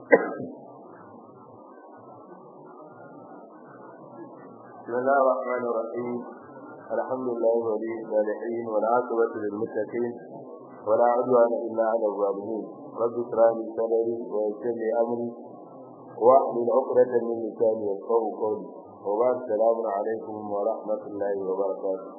بسم الله الرحمن الرحيم الحمد لله ولي الصالحين والعاقبة للمتقين ولا عدوان إلا على الظالمين رب اشرح لي صدري ويسر لي أمري واحلل عقدة من لساني يفقهوا قولي وبعد السلام عليكم ورحمة الله وبركاته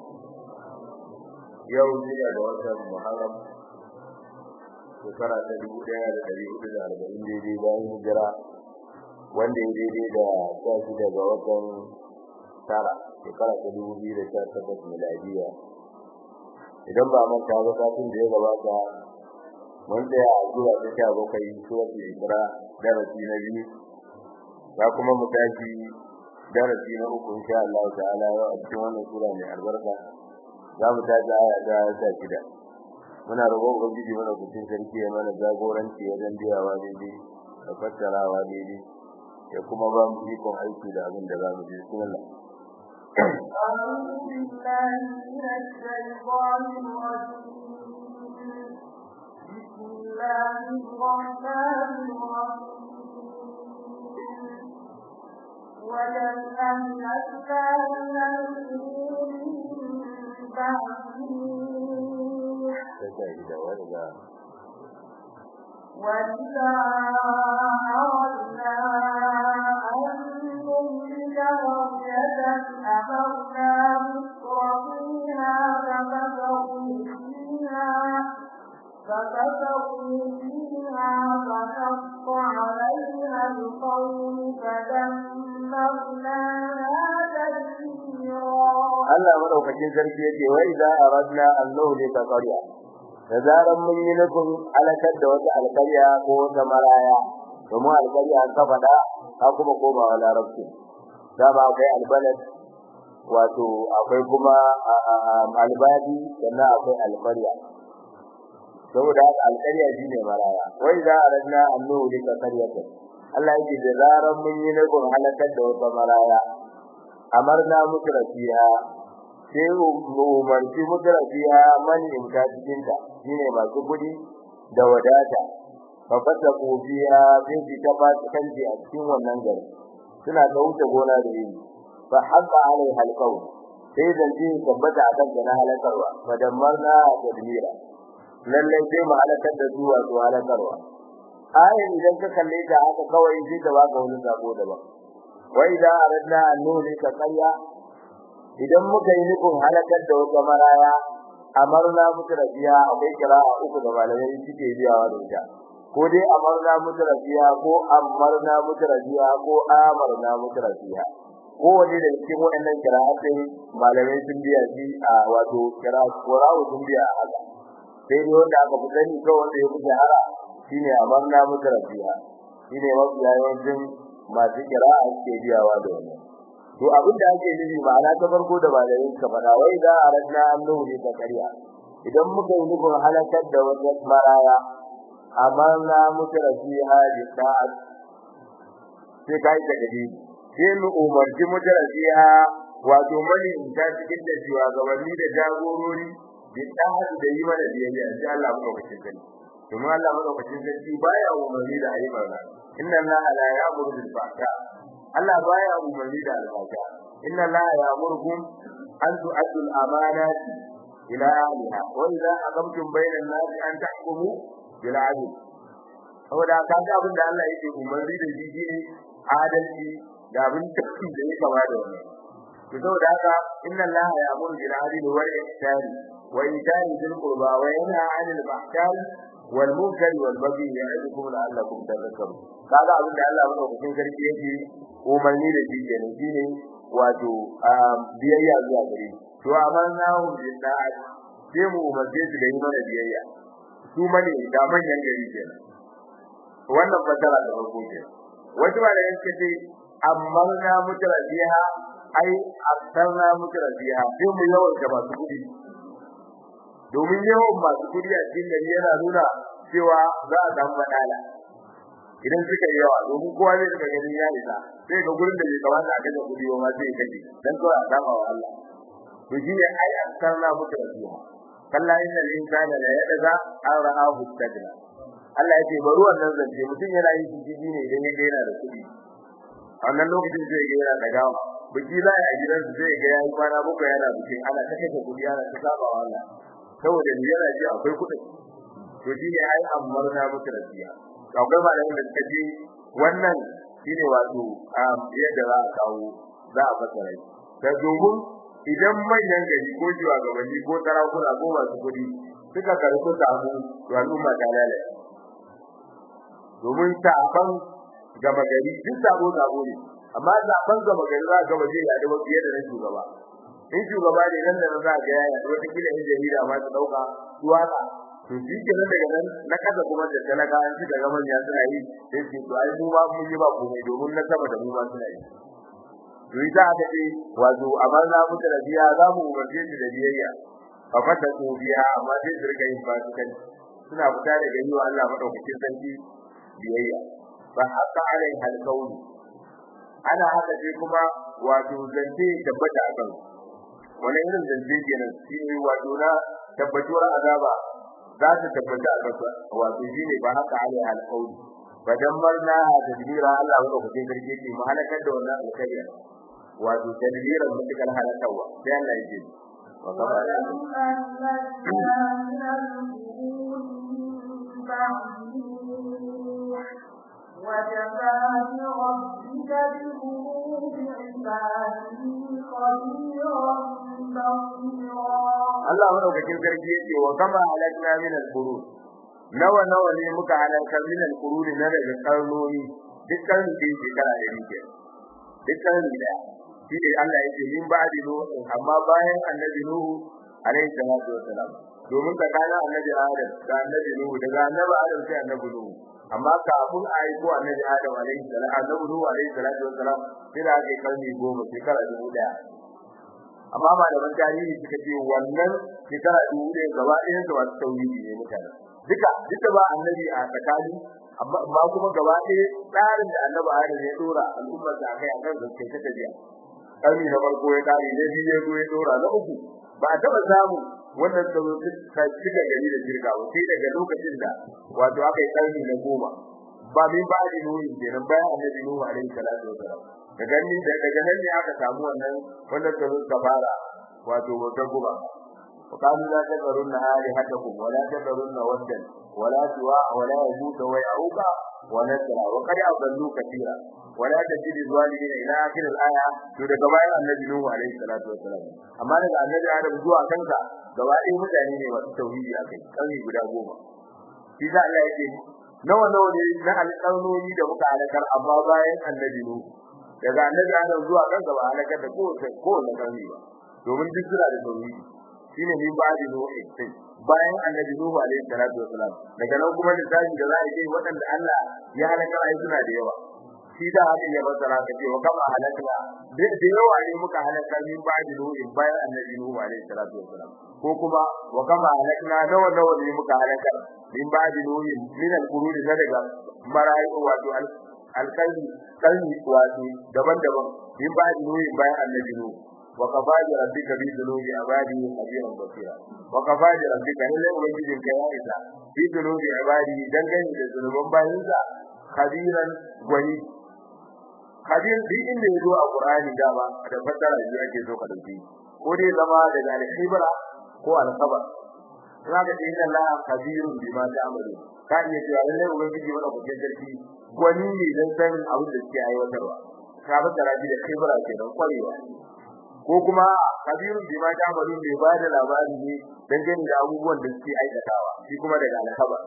يوم جمعة وسط محرم shekara ta dubu ɗaya da ɗari hudu da arba'in daidai bayan hijira wanda ya daidai da sha shida ga watan tara shekara ta dubu biyu da sha takwas miladiya idan ba manta ba kafin da ya gabata mun tsaya a zuwa ta sha bakwai suratul isra darasi na biyu za kuma mu tashi darasi na uku insha Allah ta'ala a cikin wannan sura mai albarka za mu tashi aya ta sha shida muna roƙon ubangiji mana kucin sarki ya mana jagoranci wajen biyawa daidai da fassarawa daidai ya kuma ba mu ikon aiki da abin da za mu ji bismillah أعوذ بالله من الشيطان الرجيم بسم الله الرحمن الرحيم وكم أهلكنا من القرون من بعد وإذا أردنا أن نملك قرية أمرنا مترفيها فكفروا فيها فكفروا فيها فحق عليها القول فدمرناها تدميرا Allah madaukakin sarki yake wai za a radna annahu li taqariya da zaran mun yi nufin alakar da wata alƙarya ko wata maraya domin alƙarya an kafa da ka kuma komawa larabci da ba akwai albalad wato akwai kuma albadi sannan akwai alƙarya saboda haka alƙarya shine maraya wai za a radna annahu li taqariya Allah yake da zaran mun yi nufin alakar da wata maraya amarna mutrafiha sai umarci mutrafiha man imta cikin ta shine masu kudi da wadata fa fata kofiya sai su ta ba su kanji a cikin wannan gari suna ta wuce gona da yini fa haqa alai halqaw sai zance tabbata a kan na halakarwa fa damarna tadmira lalle sai mu halakar da su wato halakarwa ayin idan ka kalle ta haka kawai sai ta baka wani sako daban wai da aradna an nuni ka karya idan muka yi nufin halakar da wata maraya amarna mutu rabiya akwai kira'a uku da malamai suke biyawa da ita ko dai amarna mutu rabiya ko amarna mutu rabiya ko amarna mutu rabiya ko wani da cikin waɗannan kira'atai malamai sun biya shi a wato kira'a qura'u sun biya haka sai dai wanda aka fi sani ko wanda ya fi shahara shine amarna mutu rabiya shine mafi yawancin masu kira'a suke biyawa da wannan to abin da ake nufi ma'ana ta farko da malamin ka fada wai da aradna annahu ne ta kariya idan muka yi nufin halakar da wata maraya amarna muka rafiha bi ta'at sai kai da gadi sai mu umarci muka rafiha wato mani in ta cikin da jiwa gabanni da jagorori bi ta'at da yi mana biyayya insha Allah mu lokacin sani kuma Allah mu lokacin sani baya umarni da ayi barna inna allaha la ya'muru bil fahsha Allah baya umarni da alfasha inna allaha ya'murukum an tu'addu al amanati ila ahliha wa idza aqamtum bayna an-nas an tahkumu bil 'adl saboda kaga abin da Allah yake umarni da shi shine adalci da abin da ya kama da wannan to saboda haka inna allaha ya'muru bil 'adli wal ihsani wa ita'i dhil qurba wa yanha 'anil fahsha'i wal munkari wal baghi ya'idukum la'allakum tadhakkarun kaga abin da Allah madaukakin sarki yake umarni da shi kenan shine wato biyayya zuwa gare to amma nahu billahi sai mu umarce su da yi mana biyayya su mane da manyan gari kenan wannan fasara da farko kenan wasu ba da yake ce amma na mutara biha ai aktarna mutara biha sai mu yawan da masu kudi domin yawan masu kudi a cikin gari yana nuna cewa za a samu madala idan suka yi yawa domin kowa zai suka gani ya isa sai ga gurin da bai kamata a kaje kudi ba sai kaje dan kawai a dama wa Allah to shi ne ai aktarna mutara biha kalla inna al-insana la yadaza an ra'ahu istagna Allah ya ce bari wannan zance mutum yana yin jiji ne idan ya ga yana da kuɗi a wannan lokacin zai ga yana da gawa biki za a gidan su zai ga yayi kwana bakwai yana bikin ana ta kashe kuɗi ana ta saba wa Allah saboda ni yana ji akwai kuɗi to shi ne ai amarna muku rasiya akwai malamin da suka ce wannan shine wato yadda za a kawo za a fasara shi da domin idan manyan gari ko shugabanni ko sarakuna ko masu kuɗi suka karɓi samu to al'umma ta lalace domin saban gama gari duk sabo sabo ne amma zaben gama gari za ga ba zai yaɗu ba fiye da na shugaba in shugaba ne nan da za ga ya yaɗu wata kila in jarida ma su ɗauka su watsa to shi ke nan daga nan na kasa kuma da talaka an ci daga manya suna yi sai su to ai mu ba mun yi ba komai domin na sama da mu ma suna yi to ita aka ce wato amma za mu da biya za mu umarce su da biyayya fa fata su biya amma sai su rika yin fasikan suna fita daga yi wa Allah madaukakin sarki biyayya fa haka alai halkauni ana haka sai kuma wato zance tabbata a kan wani irin zance kenan shi ne wato na tabbatuwar azaba za ta tabbata a kansa wato shi ne ba haka alai halkauni fa dammarna tadbira Allah madaukakin sarki ke mu halakar da wannan alkariya wato tadbiran mutakal halakarwa sai Allah ya ce wa kama وجزى بربك بذنوب عباده خبيرا بصيرا Allah madaukakin sarki yace wa kama halakna min al-qurun nawa nawa ne muka halakar min al-qurun na daga karnoni dukkan da shekara da rike dukkan da shi ne Allah yake min ba'di nuhu amma bayan annabi nuhu alaihi salatu wassalam domin tsakanin annabi adam da annabi nuhu daga annabi adam sai annabi nuhu amma kafin a yi ko annabi adam alaihi salam annabi nuhu alaihi salatu wassalam sai da ake karni goma shekara dubu daya amma malaman tarihi suka ce wannan shekara dubu daya gaba ɗayan su masu tauhidi ne mutane duka duka ba annabi a tsakani amma kuma gaba ɗaya tsarin da annabi adam ya dora al'ummar da akai akan gaske ta tafiya karni na farko ya kare na biyu ya zo ya dora na uku ba a taɓa samu wannan tsaro ta cika gari da shirka ba sai daga lokacin da wato aka yi karni na goma ba min ba da nuhu kenan bayan annabi nuhu alaihi salatu wasalam daga ni daga nan ne aka samu wannan wannan tsaro ta fara wato wata guba وقالوا لا تذرن آلهتكم ولا تذرن ودا ولا سواع ولا يغوث ويعوق ونسرا وقد أضلوا كثيرا ولا تجد الظالمين إلى آخر الآية to daga bayan annabi Nuhu alaihi salatu wasalam amma daga annabi Adam zuwa kansa gaba ɗaya mutane ne masu tauhidi akai kalmi guda goma shi da Allah yake nawa nawa ne na alƙalmomi da muka halakar amma bayan annabi Nuhu daga annabi Adam zuwa kansa ba halakar da kowace kowace kalmi ba domin duk suna da tauhidi shine min ba'di Nuhu sai bayan annabi Nuhu alaihi salatu wasalam daga nan kuma lissafi da za a yi waɗanda Allah ya halakar ai suna da yawa shi da haka ya bazara ka ce wa kama halakna da yawa ne muka halaka min ba'di nuhu bayan annabi nuhu alaihi salatu wasalam ko kuma wa kama halakna nawa nawa ne muka halaka min ba'di nuhu min al-quruni na daga marayu wato alkalmi kalmi wato daban-daban min ba'di nuhu bayan annabi nuhu wa kafa bi rabbika bi dhunubi ibadi khabiran basira wa kafa bi rabbika lalle ubangijin ka ya isa bi dhunubi ibadi dangane da zunuban bayinsa khabiran gwani hadin duk inda yazo a Qur'ani dama da fassara shi ake so ka dauki ko dai zama daga al-khibra ko al-khabar zaka ce inna Allah kabirun bima ta'malu ka iya cewa lalle ubangiji wanda kuke sarki gwani ne dan san abin da suke aiwatarwa ka fassara shi da khibra kenan kwarewa ko kuma kabirun bima ta'malu ne ba da labari ne dan gani da abubuwan da suke aikatawa shi kuma daga al-khabar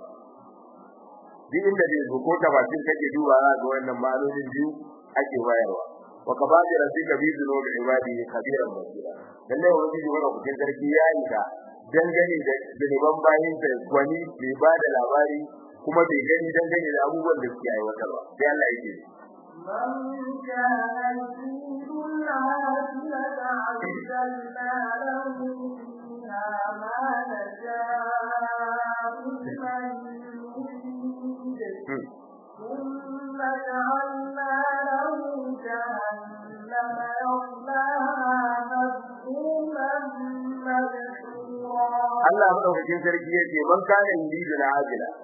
duk inda dai ko tafsir kake duba ga wannan ma'anonin biyu ake bayarwa wa kabaji rabbika bi dhunubi ibadi khabiran basira lalle wani ji wanda kuke sarki yayi da dangane da zunuban bayin sa gwani bai ba da labari kuma bai gani dangane da abubuwan da suke aiwatarwa sai Allah yake من كان يريد العاجلة عجلنا له فيها ما نشاء لمن نريد ثم جعلنا له جهنم يصلاها مذموما مدحورا Allah madaukakin sarki yake man kana yuridu al-ajila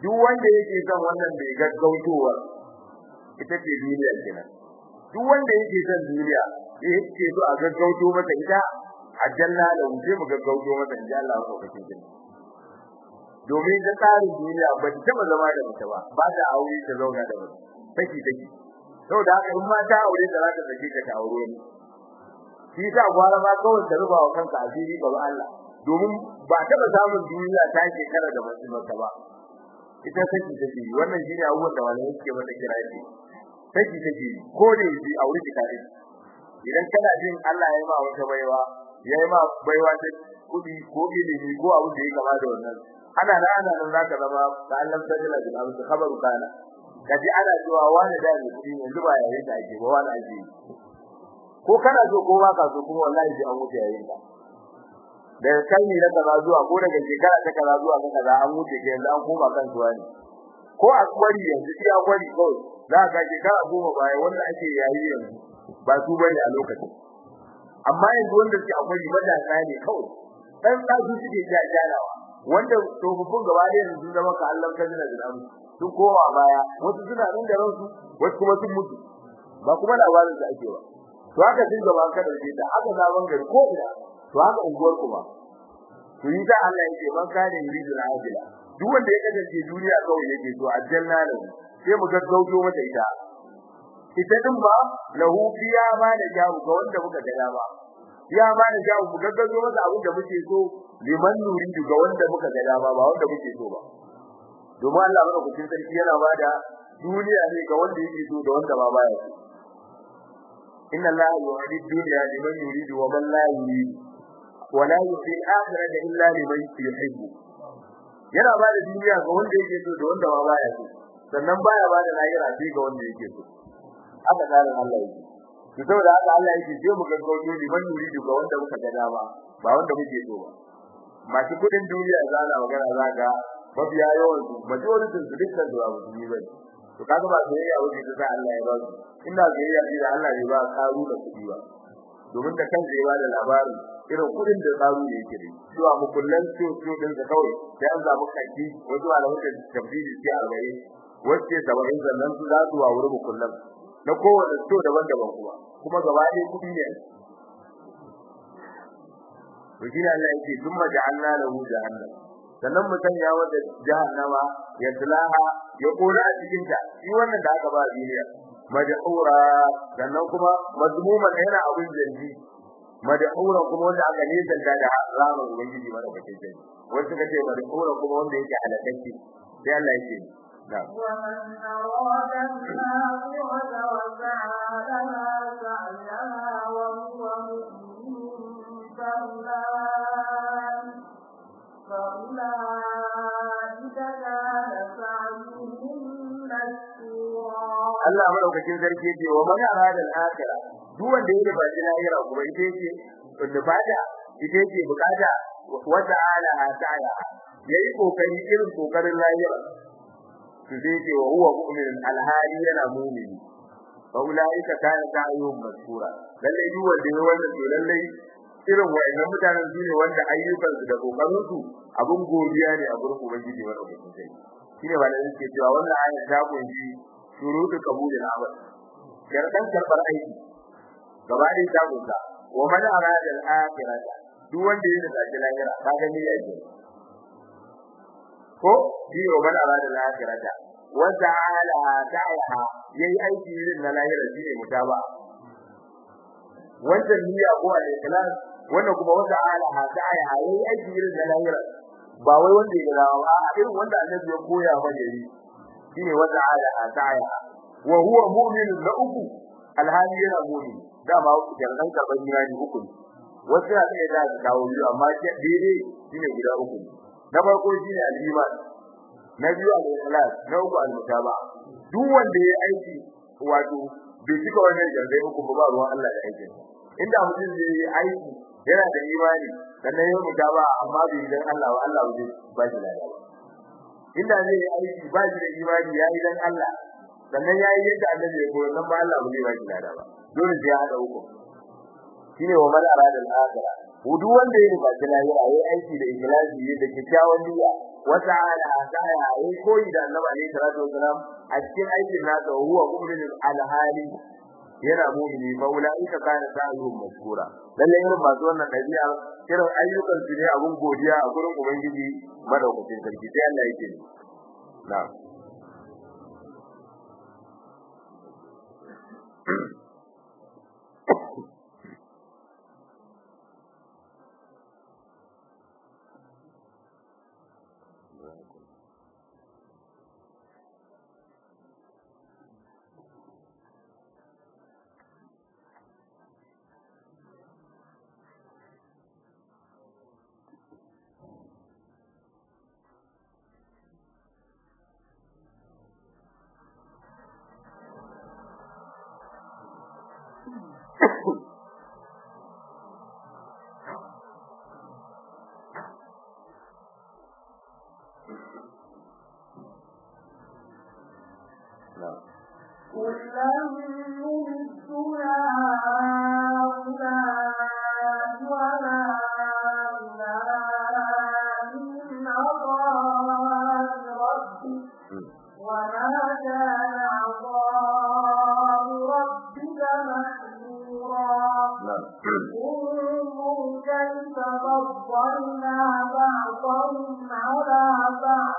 duk wanda yake son wannan bai gaggautowar ita ce duniya kenan duk wanda yake son duniya yake so a gaggauto masa ita aljanna da wuce mu gaggauto masa insha Allah ko kake kin domin da tsarin duniya ba ta taba zama da mutum ba ba ta aure ta zauna da mutum take take saboda haka in ma ta aure ta za ta sake ta ta aure ni shi sa gwara ma kawai ta rubawa kanka asiri ga Allah domin ba taba samun duniya ta shekara da mutum ba ita take take wannan shine abubuwan da malamai suke mata kira shi take take ko da yi aure ki kare idan kana jin Allah ya yi ma wata baiwa ya yi ma baiwa ta kudi ko ilimi ko abu da ya kama da wannan ana nan ana nan zaka zama da Allah ta jira da abu da khabaru kana kaji ana cewa wani da ne kudi yanzu ba yayin da ake ba wani ake ko kana so ko ba ka so kuma wallahi sai an wuce yayin ka daga kai ne daga kaza zuwa ko daga shekara ta kaza zuwa ta kaza an wuce ke yanzu an koma kan zuwa ne ko a kwari yanzu iya kwari kawai za ka shekara goma baya wanda ake yayi yanzu ba su bane a lokacin amma yanzu wanda suke a kwari matasa ne kawai dan da su suke jajjalawa wanda tsofaffin gaba da yanzu zama ka Allah ka jira da sun koma baya wasu suna nan da ransu wasu kuma sun mutu ba kuma labarin da ake ba to haka din gaba ka dauke ta haka zaman gari ko ina to haka unguwar kuma to yi ta Allah yake man kare yuridu al-ajila duk wanda ya kasance duniya kawai yake so aljanna ne sai mu gaggauto mata ita ita din ba lahu biya ma da jawu ga wanda muka ga dama ya ma da jawu mu gaggauto mata abin da muke so liman nuridu ga wanda muka ga dama ba wanda muke so ba domin Allah madaukakin sarki yana bada duniya ne ga wanda yake so da wanda ba baya so inna allaha yu'ti dunya liman yuridu wa man la yuridu wa la yu'ti al-akhirata illa liman yuhibbu yana bada duniya ga wanda yake so da wanda ba baya so sannan baya bada lahira sai ga wanda yake so haka tsarin Allah yake to saboda haka Allah yake je mu gaggauto liman yuridu ga wanda muka ga dama ba wanda muke so ba masu kudin duniya zana magana zaka mafiya yawan su majority su dukkan su abu ne bai to kaga ba sai ya wuce ta Allah ya ba su inda zai ya da Allah ya ba karu da kudi ba domin da kan zai ba da labarin irin kudin da karu ne yake da to a mukullan su su din da kawai sai an zamu kaki wato alamu da tabbidi sai albai wacce sabarin zannan su za su wa wurin mukullan na kowane to daban-daban kuma kuma gaba ɗaya kudi ne to shi Allah yake thumma ja'alna lahu jahannam sannan mu sanya wata jahannama ya tulaha ya kora a cikin ta shi wannan da aka ba duniya madhura sannan kuma mazmuma yana abin zargi madhura kuma wanda aka nisan da da ramar ubangiji mara bakin sai wasu kace madhura kuma wanda yake halakacce sai Allah yake na'am ومن أراد الآخرة وسعى لها سعيها وهو مؤمن فأولئك فأولئك كان سعيهم مشكورا Allah madaukakin sarki yake wa man arada al-akhirah duk wanda yake ba lahira kuma ita yake wanda bada ita yake bukata wata ala ta'ala yayi kokari irin kokarin lahira to zai ce wa huwa mu'min al-hali yana mu'mini fa ulaika kana ta'ayuhum mashkura lalle duk wanda ya wannan to lalle irin wayannan mutanen su ne wanda ayyukansu da kokarin su abun godiya ne a gurin ubangiji madaukakin sarki shine wanda yake cewa wannan ayat ta kunshi shuruɗu qabulil amal sharɗan karɓar aiki gaba da ta gusa wa man arada al-akhirah duk wanda yake da shi lahira ka ga ya ce ko shi wa man arada al-akhirah wa ta'ala ta'ala yayi aiki irin na lahira shine mutaba wannan niyya ko al-ikhlas wannan kuma wa ta'ala ta'ala yayi aiki irin na lahira ba wai wanda ya ga ba irin wanda annabi ya koya mana yi shine wata ala ataya wa huwa mu'minun la uku alhali yana mu'min dama jarran karban imani uku wasu na iya da dawo biyu amma daidai shine guda uku na farko shine al-iman na biyu al-ikhlas na uku al-mutaba duk wanda ya aiki wato bai cika wannan jarrai uku ba ruwan Allah da aikin inda mutum zai yi aiki yana da imani sannan ya mutaba amma bai dan Allah wa Allah zai ba shi lafiya inda zai yi aiki ba shi da imani yayi dan Allah sannan yayi yadda annabi ya koyar nan ba Allah ba zai ba shi lada ba dole sai ya hada uku shine wa man arada al-akhirah wudu wanda yake ba shi lahira yayi aiki da ikhlasi da kyakkyawan niyya wa ta'ala asaya ai koyi da annabi alaihi salatu wasalam a cikin aikin nasa huwa mu'minun alhali yana mu'mini fa ulaika kana sa'ihum mashkura lalle irin masu wannan dabi'a irin ayyukan su ne abun godiya a gurin ubangiji madaukakin sarki sai Allah yake na'am كلا نمد هؤلاء وهؤلاء من عطاء ربك وما كان عطاء ربك محظورا انظر كيف فضلنا بعضهم على بعض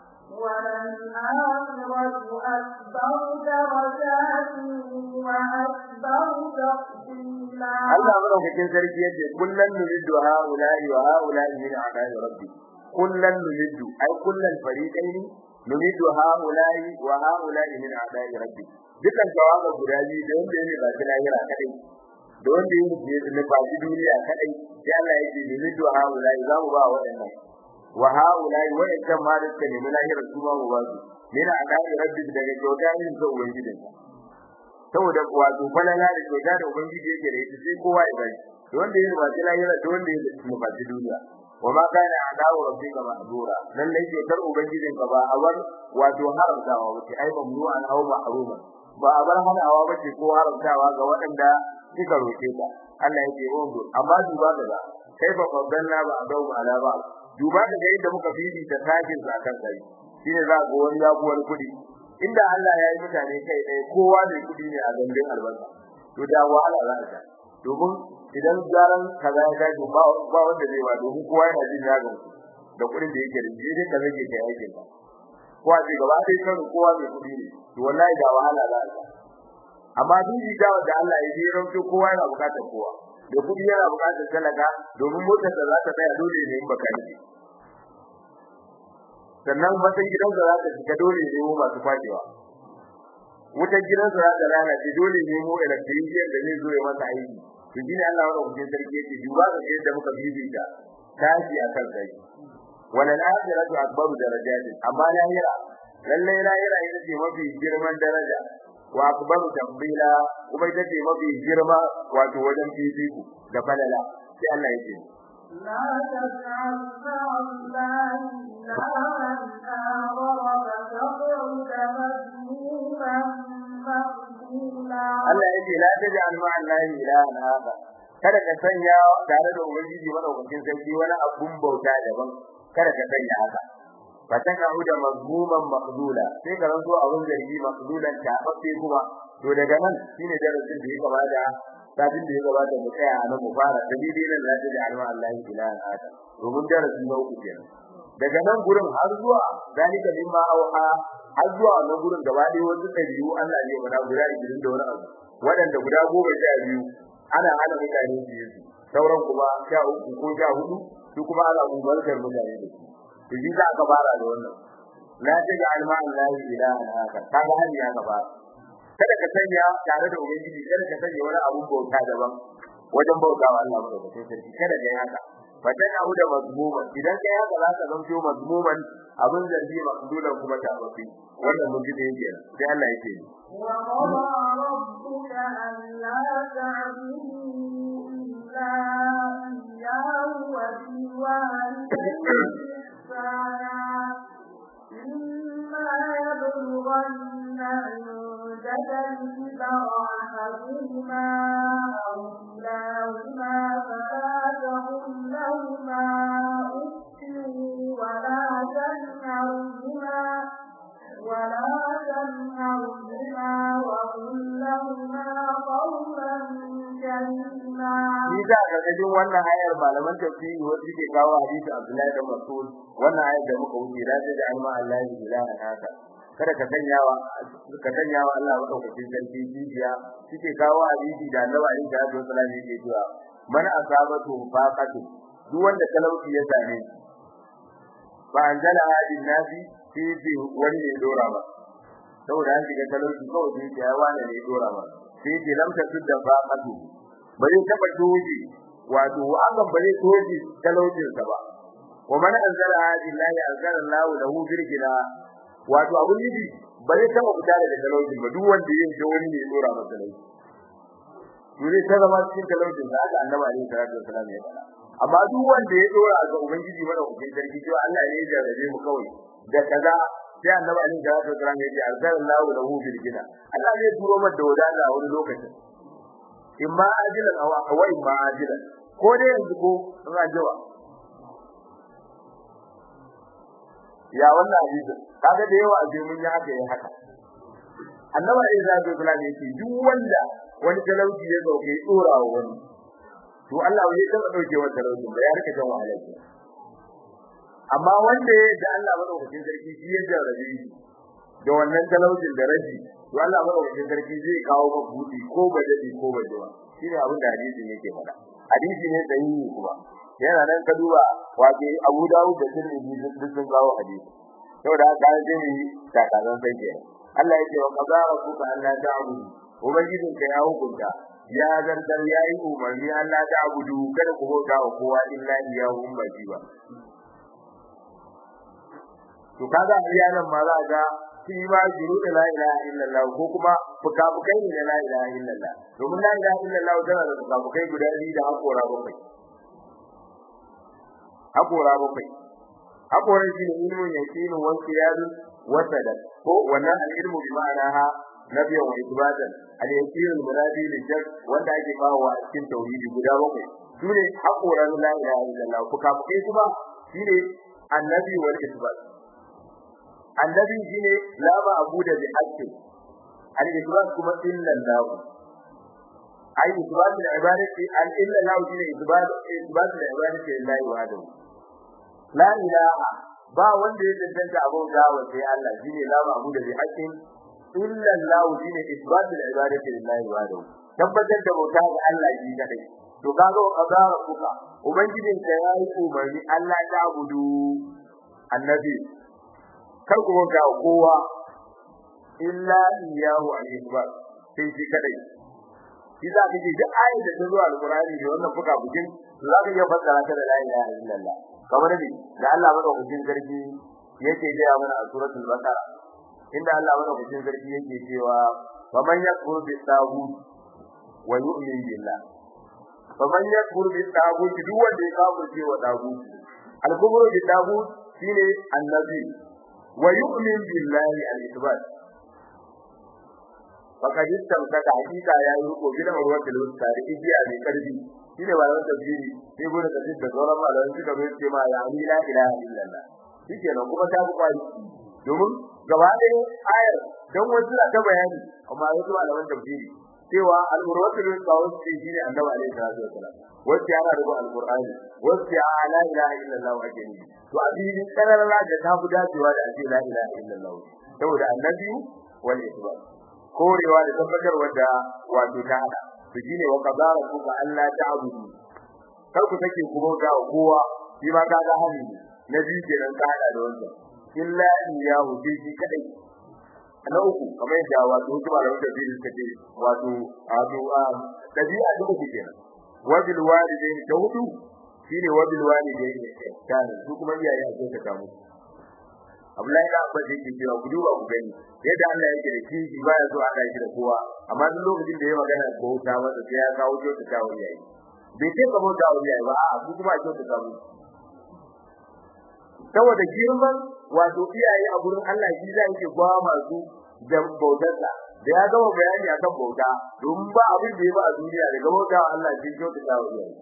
وللآخرة أكبر درجات وأكبر تفضيلا Allah madaukakin sarki yace kullan nuridu haula'i wa haula'i min a'da'i rabbi kullan nuridu ai kullan fariqaini nuridu haula'i wa haula'i min a'da'i rabbi dukan tawaga guda biyu da wanda yake ba shi lahira kadai da wanda yake ne ba shi duniya kadai sai Allah yake nuridu haula'i za mu ba waɗannan wa haula'i wa'annan ma da suka nemi lahira su ma mu ba su min a'da'i rabbi daga kyauta yin sa ubangijinsa saboda wato falala da kyauta da ubangiji yake da ita sai kowa ya bari to wanda yake ba lahira to wanda yake cikin ba duniya wa ma kana adawu rabbika mahdura dan ne ke kar ubangijin ka ba a bar wato haramtawa wace ai mamnu an aw mahruma ba a bar hanawa bace ko haramtawa ga waɗanda suka roke ka Allah yake wando amma duba daga kaifa qaddalna ba adawu ala ba duba daga yadda muka bibi ta takin zakan kai shine za ga wani yabuwar kudi inda Allah ya yi mutane kai ɗaya kowa ne kudi ne a gandun albarka to da wahala za ta domin idan garan kaza ya gaji ba ba wanda zai ba domin kowa yana jin ya gamsu da kudin da yake da shi dai ka rage kai aikin ka ko a ce gaba sai kan kowa mai kudi ne to wallahi da wahala za ta amma duk da wanda Allah ya yi ranto kowa yana bukatar kowa da kudi yana bukatar talaka domin motar da za ta tsaya dole ne in baka yi sannan matan gidansa za ta shiga dole ne mu masu kwadewa wutar gidansa za ta lalace dole ne mu electrician da zai zo ya masa aiki to shine Allah wa rabbil sarki yake duba ga yadda muka bibita tashi akan kai walal akhiratu akbaru darajat amma lahira lalle lahira ita ce mafi girman daraja wa akbaru tambila kuma ita ce mafi girma wato wajen fifiko da falala sai Allah yake لا تجعل مع الله إلها آخر فتقعد مذموما مخذولا Allah yake la taj'al ma'a Allahi ilahan akhar kada ka sanya tare da ubangiji madaukakin sarki wani abun bauta daban kada ka sanya haka fataka huda mazmuman maqdula sai ka ranzo abun zargi maqdulan ta babbe kuma to daga nan shine darasin da ya gabata kafin da ya gabata mu tsaya a nan mu fara dalilin nan la taj'al ma'a Allahi ilahan akhar domin darasin na uku kenan daga nan gurin har zuwa zalika mimma auha har zuwa nan gurin gaba ɗaya wasu ɗabi'u Allah ne mana guda 20 da wani abu waɗanda guda goma sha biyu ana hana mutane su yi sauran kuma sha uku ko sha hudu su kuma ana umarkar mutane da su to shi za ka fara da wannan la taja alma allahi ilahan haka kaga hali ya gaba kada ka sanya tare da ubangiji kada ka sanya wani abun bauta daban wajen bautawa Allah madaukakin sarki kada ka yi haka fatan abu da mazmuma idan kai haka za ka zanto mazmuman abin zargi makdulan kuma tabafi wannan mun ji da yake sai Allah yake ni وقضى ربك ألا تعبدوا إلا إياه وبالوالدين إحسانا إما يبلغن عندك الكبر أحدهما أو كلاهما فلا تقل لهما أف ولا تنهرهما وقل لهما قولا كريما Shi da gargajin wannan ayar malaman tafsiri wasu ke kawo hadisi Abdullahi da Mas'ud wannan ayar da muka wuce da da alma Allah ya ilaha haka kada ka sanya wa ka sanya wa Allah madaukakin sarki jijiya suke kawo hadisi da Annabi Ali da Abdul Salam yake cewa man asabatu faqatu duk wanda talauci ya same shi fa anzala hadin nabi fi fi wani ne dora ba saboda an shiga talauci kawai sai ya wani ne dora ba sai ce lam tasudda faqatu bare taba doji wato hakan bare doji talaucin sa ba wa man anzala hadin lahi anzala Allah lahu birgina wato abun yi bare taba fita daga talaucin ba duk wanda yin da wani ne dora masa talauci dole ta zama cikin talaucin da aka annabi alaihi salatu wasallam ya faɗa amma duk wanda ya dora ga ubangiji mana hukuncin sarki cewa Allah ne ya jarrabe mu kawai da kaza sai annabi alaihi salatu wasallam ya ce arsalallahu lahu bil gina Allah zai turo mata da wadata a wani lokacin in ma ajilan aw wa in ma ajilan ko dai yanzu ko in ajewa ya wannan hadisi kaga da yawa a je mun yi haka yayin haka annabi alaihi salatu wasallam ya ce duk wanda wani talauci ya dauke dora wa wani to Allah bai taba dauke wa talauci ba ya rika jan wahala amma wanda da Allah madaukakin sarki shi ya jarrabe shi da wannan talaucin da rashi to Allah madaukakin sarki zai kawo maka buɗi ko bajadi ko bajewa shine abin da hadisi yake faɗa hadisi ne sahihi kuma yana nan ka duba wato Abu Dawud da Tirmidhi duk sun kawo hadisi saboda haka sai ne takalan sai ke Allah yake wa qadara rabbuka alla ta'budu ubangijinka ya hukunta ya zartar yayi umarni Allah ta abudu kada ku bauta wa kowa illa iyahu ba shi ba to kaga iyalan ma za ga shi ma juru da la ilaha illallah ko kuma fukafukai ne la ilaha illallah domin la ilaha illallah tana da fukafukai guda biyu da hakora bakwai hakora bakwai hakoran shi ne ilmun yaqinu wa qiyadun wa sadaq ko wannan al-ilmu bi ma'anaha nabiyan wa ibatan al-yaqin al-muradi lil wanda ake bawa a cikin tauhidi guda bakwai sune hakoran la ilaha illallah fukafukai kuma shine annabi wal isbat annabi shine la ba abu da bi haqqi al-isbat kuma illa Allah ai isbat al-ibadati al-illa Allah shine isbat isbat al-ibadati lillahi wahdahu la ilaha ba wanda ya tantance abun gawa sai Allah shine la ba abu da bi haqqi illa Allah shine isbat al-ibadati lillahi wahdahu tabbatar da bauta ga Allah shi kadai to kaga qadara kuka ubangijin ka yayi umarni Allah ta abudu annabi kar ku ga kowa illa iyahu al-ikbar sai shi kadai shi za ka ji duk ayat da ta zo al-Qur'ani da wannan fuka bukin za ka iya fassara ta da la ilaha illallah kamar ne da Allah madaukakin sarki yake ga mana a suratul baqara inda Allah madaukakin sarki yake cewa wa man yakfur bi taghut wa yu'min billah fa man yakfur bi taghut duk wanda ya kafirce wa taghut al-kufru bi taghut shine annabi wa yu'min billahi al-ithbat faqad istamsaka hakika ya yi riko gidan ruwatul wusta da igiya mai karfi shine malaman tafsiri sai gode da da sauran malaman suka bai ce ma ya ni la ilaha illallah shikenan kuma ta buƙa domin gaba ɗaya ayar dan wasu na ta bayani amma wasu malaman tafsiri cewa al-ruwatul wusta wasu shine annabi alaihi salatu wasalam wasu yana da al-qur'ani wasu ya la ilaha illallah ake ni to a cikin kararra da ta fi dacewa da ake la ilaha illallah saboda annabi wal isbat korewa da tabbatar wanda wato ta hada to shine wa qadara kuka Allah ta'budu kar ku take ku bauta wa kowa shi ma ka ga hali nabi kenan ka hada da wannan illa iyahu shi kadai na uku kamar yadda wato kuma da wanda bai suka ce wato wato dabi'a da kuke kenan wabil walidaini da hudu shine wabil walidaini kana su kuma iyaye a ce ka musu Abdullahi da Abbas yake cewa ku duba ku gani yadda Allah yake da kishi baya so a kai shi da kowa amma duk lokacin da ya magana ko ta wanda sai ya kawo to ta kawo yayi bai ce ka bauta wa yayi ba a ku kuma a ta kawo saboda girman wato iyaye a gurin Allah shi zai yake gwa masu da bautarsa da ya gama bayani akan bauta domin ba abin da ya ba a duniya daga bauta wa Allah shi ta kawo yayi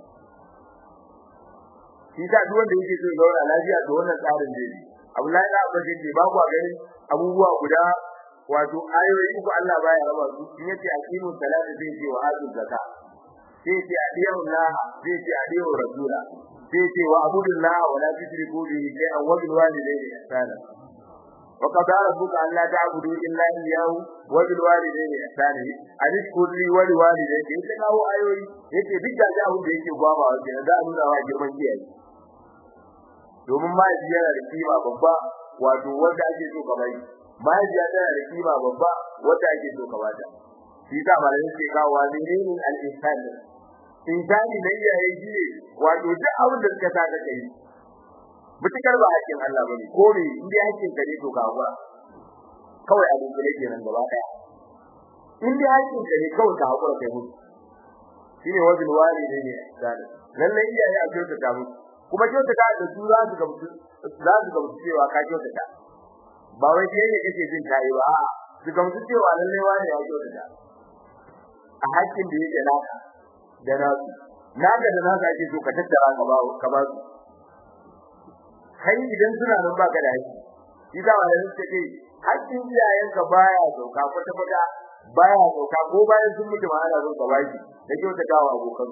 shi ta duk wanda yake so ya zauna lafiya to wannan tsarin da yake Abdullahi da Abbas yake ba ku gani abubuwa guda wato ayoyi uku Allah baya raba su in yace aqimu salata zai ce wa atu zakka sai ce adiyu Allah zai ce adiyu rasula sai ce wa abudullah wa la tushriku bihi shay'an wa bil walidayni ihsana wa qada rabbuka an la ta'budu illa iyyahu wa bil walidayni ihsana anishkur li wa li walidayka sai kawo ayoyi yace duk da abin da yake gwaba wa kenan da nuna wa girman kiyaye domin ma yana da kima babba wato wanda ake so ka bai mahaifiya tana da kima babba wanda ake so ka bata shi ta malamin ke kawo zihirin al-insan insani da iyaye shi ne wato duk abin da suka sa ka kai mutukar ba hakkin Allah bane ko ne in dai hakkin ka ne to ka hakura kawai abin da yake nan gaba daya in dai hakkin ka ne kawai ka hakura kai mutu shine wajen wali ne ne insani lalle iyaye a kyautata musu kuma kyautata da su za su gamsu za su gamsu cewa ka kyautata ba wai kai ne kake jin kai ba a su gamsu cewa lalle wani ya kyautata a hakkin da yake naka da nasu naka da naka ake so ka tattara ka ba ka ba su kai idan suna nan baka da haƙƙi shi da wani suke hakkin iyayenka baya sauka kwata kwata baya sauka ko bayan sun mutu ma ana son ka baki da kyautatawa abokan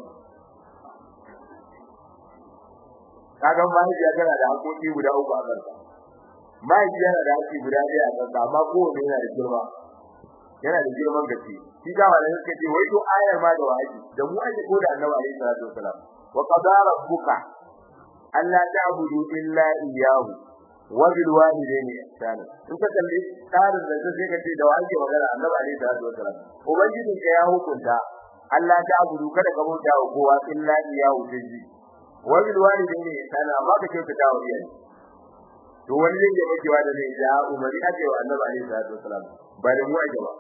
kaga mahaifiya tana da haƙoƙi guda uku a kanka mahaifiya yana da haƙƙi guda ɗaya a kanka amma kowanne yana da girma yana da girman gaske shi da wani suka ce wai to ayar ma da wahayi da mu ake ko da annabi alaihi salatu wasalam wa qadara rabbuka alla ta'budu illa iyyahu wa bil walidayni ihsana in ka kalli tsarin da sai ka ce da wani magana annabi alaihi salatu wasalam ubangijin ka ya hukunta Allah ta'budu kada ka bauta wa kowa illa iyyahu taji wa bil walidayni ihsana amma ka kyautata wa iyaye to wani zai yi makewa da zai ja umari ake wa annabi alaihi salatu wasalam ba da mu ake ba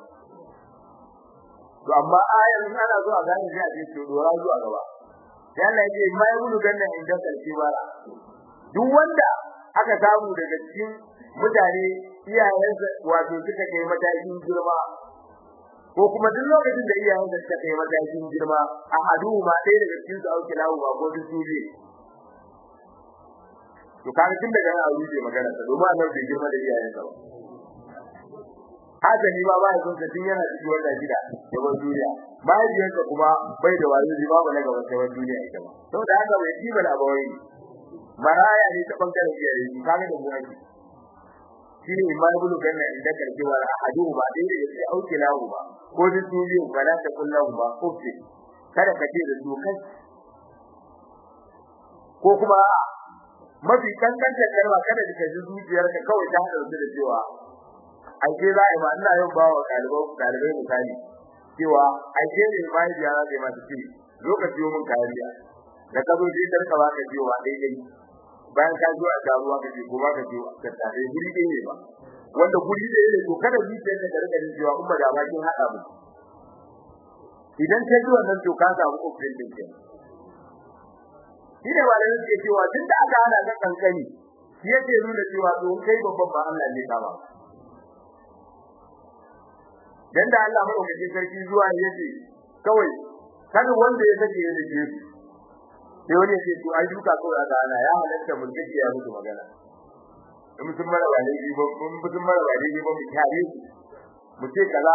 to amma ayan ana zo a gane sai a ce to dora zuwa gaba sai Allah ya ce mai gudu ganna inda kalki bara duk wanda aka samu daga cikin mutane iyayensa wato suka kai matakin girma ko kuma duk lokacin da iyayensa suka kai matakin girma a hadu ma ɗaya daga cikin su auki lawo ba ko duk su to kaga tun daga nan aure magana ta domin annabi bai girma da iyayensa ba haka ni ba bai son tun yana cikin wannan gida da ban duniya mahaifiyarsa kuma bai da wani zai babu na gaban sai duniya ita ba saboda haka bai kiba da bawai maraya ne ta bangaren iyaye shi kaga da mu ake shine imam ibn ganna inda karki wa ahadu ba dai da yake auke lahu ba ko da duniya ba da ta kullahu ba ko kada ka ce da su kai ko kuma mafi kankanta kalma kada ka ji zuciyarka kawai ta hada da cewa ai sai za a yi ma ina yin bawa ɗalibai ɗalibai misali cewa ai sai ne bai biya za ma ta ce lokaci mun kayan biya da ka zo sai dan ka baka cewa dai dai bayan ka zo a garuwa ka ce ko ba ka ce ka tare guri dai ne ba wanda guri dai ne to kada zuciyarka ta rika jin cewa umma da ba kin hada mu idan ka ji wannan to ka samu kokarin din kenan shi ne malamin suke cewa duk da aka hana ka kankani shi yake nuna cewa to kai babban ba Allah ne ka ba dan da Allah madaukakin sarki zuwa yace kawai kada wanda ya sake ya dake sai wani yace to ai duka ko da ana ya halatta mun kike ya mutu magana in mutum mara wale ji ba mun mutum mara wale ji ba mu tare mu ce kaza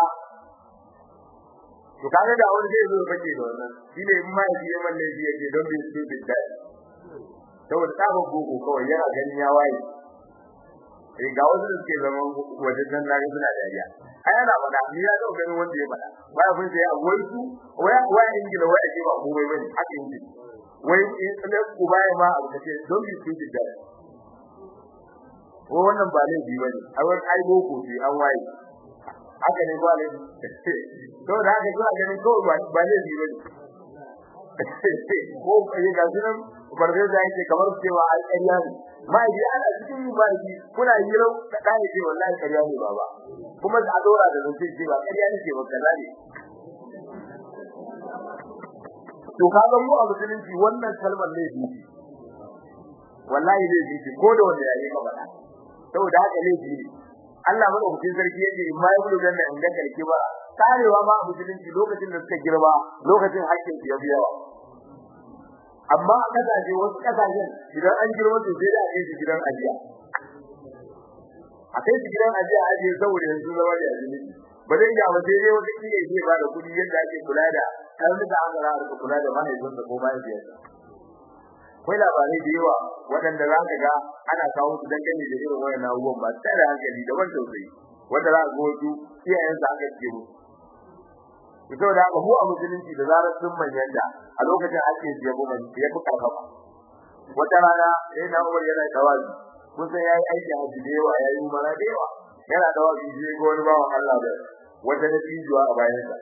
to kaga da wani zai zo bace da wannan shine in ma yaji yaman ne yake don bi su bi da saboda tsaba gogo kawai yana ganin ya waye eh ga wasu da suke zama waje dan na ga suna dariya ai ana faɗa ni ya ga ganin wanda ya faɗa wai abin sai a wai su wai wai ingila wai ake ba ko wai bane haka yake wai in ku baya ma abu kace don bi su bi da ko wannan ba ne bi bane ai wai ai boko bi an waye haka ne ba ne to da haka zuwa ganin ko ba ne bi bane ko kai ga sunan barbe da yake kamar cewa ai ƙarya ne mai ji ana cikin mubaraki kuna hiro da kai ce wallahi ƙarya ne baba kuma da dora da zance ce ba ƙarya ne ce ba kaza ne to kaga mu a musulunci wannan kalmar ne bi wallahi ne bi ko da wanda yayi ka bada saboda haka ne bi Allah madaukakin sarki yake in ma yabulu ganna in ga karki ba karewa ma a musulunci lokacin da suka girma lokacin hakkin su ya fi yawa amma a kasashe wasu kasashen idan an girma su sai da ake shi gidan ajiya a kai su gidan ajiya ajiye saboda yanzu zama da azumi ba zai iya ba sai dai wata kiyar zai ba da kuɗi yadda ake kula da karnuka an gara da kula da mahaifinsa ko mahaifiyarsa akwai labarai da yawa waɗanda za ka ga ana kawo su dangane da irin wayannan abubuwan ba tare da hankali da ban tausayi wanda za ka ga wasu iyayensa aka ce musu ita da haka mu a musulunci da zarar sun manyanta a lokacin ake siya goma ya fi karfafa wata rana sai na umar yana tawazi kun san yayi aiki a da yawa yayi umara da yawa yana tawazi sai ga wani bawan Allah da wata da tijuwa a bayan sa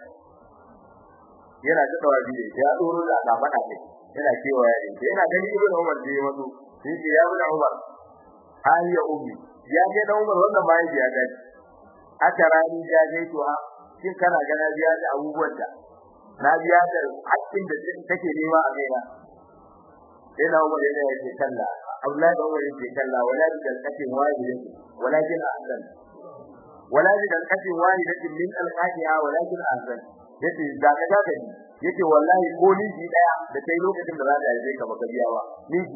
yana ta tawazi da ya doro da ka fada kai yana cewa yayi yana gani ibn Umar da ya mazo sai ce ya ibn Umar hali ya ummi ya ga da Umar wannan bayan ya ga aka rani ya ga to ha shin kana ga na biya da abubuwan da na biya da hakkin da take nema a kaina sai na umar yana yake kalla Abdullahi da Umar yake kalla wala bi dalqatin wahidatin walakin ahsan wala bi dalqatin wahidatin min alqahiha walakin ahsan yace da ka ga gani yace wallahi ko ni ji daya da kai lokacin da za ka yi ka baka biya ba ni ji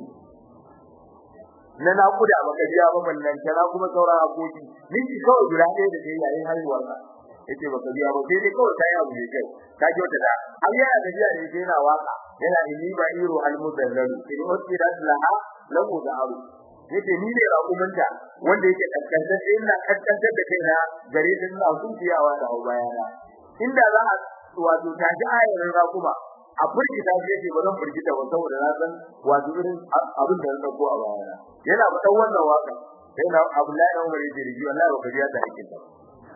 na na kuda baka biya ba ballan kana kuma sauran hakoki ni ji kawai guda ɗaya da kai yayin haihuwar ka yace baka biya ba sai dai kawai kai abu ne kai ka ji wata da har yana da biya da yake yana waka yana inni ba iro almudallalu in usira laha lahu da'aru yace ni ne raƙuminta wanda yake kaskantar ina kaskantar da kaina gare ta ina zuciyawa da bayana inda za a wato ta ji ayar raƙuma a furgita shi yake ba zan furgita ba saboda na san wato irin abin da na dauko a bayana yana faɗan wannan waka sai na Abdullahi da Umar yake riji wallahi ba ka biya ta hakkin ta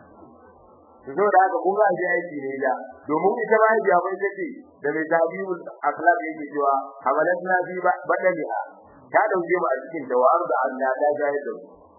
so da haka kun ga ji aiki ne da domin ita ma ya bai take da mai tabibul akhlaq yake cewa hamalatna fi badaliha ta dauke mu a cikin da wa'ar da Allah ta jaye da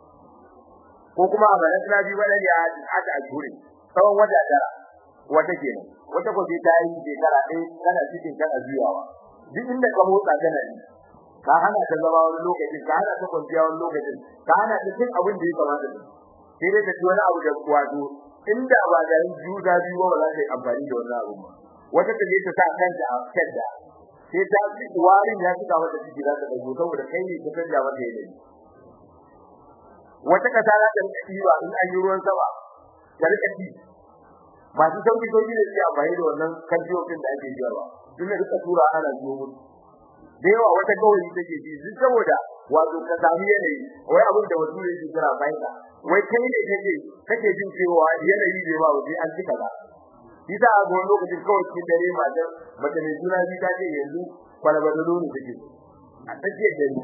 ko kuma hamalatna fi badaliha aka ajure tsawon wata tara wata kenan wata ko sai ta yi shekara ɗaya kana cikin kana juyawa duk inda ka motsa kana yi ka hana ta zama wani lokacin ka hana ta kwanciya wani lokacin ka hana ta cin abin da ya kamata sai dai ta ci wani abu da wato inda ba da juda biyu ba za ta yi amfani da wannan abu ba wata ta je ta sa kanta a kadda sai ta ci warin ya tuka mata ciki za ta dago saboda kai ne ka canja mata yanayi wata kasa za ta rika ɗiba in an yi ruwan sama ta rika ci masu sauki sauki da suke amfani da wannan kantiyoyin da ake biyarwa sun da rika tura ana biyo musu da yawa wata gawayi take ji duk saboda wato ka sami yanayi wai abin da wasu yake kira faida wai kai ne kake kake jin cewa yanayi bai ba waje an cika ba shi da a wani lokacin kawai cikin dare matar mace mai juna biyu ta ce yanzu kwalabadalo ne take a tsakiyar dare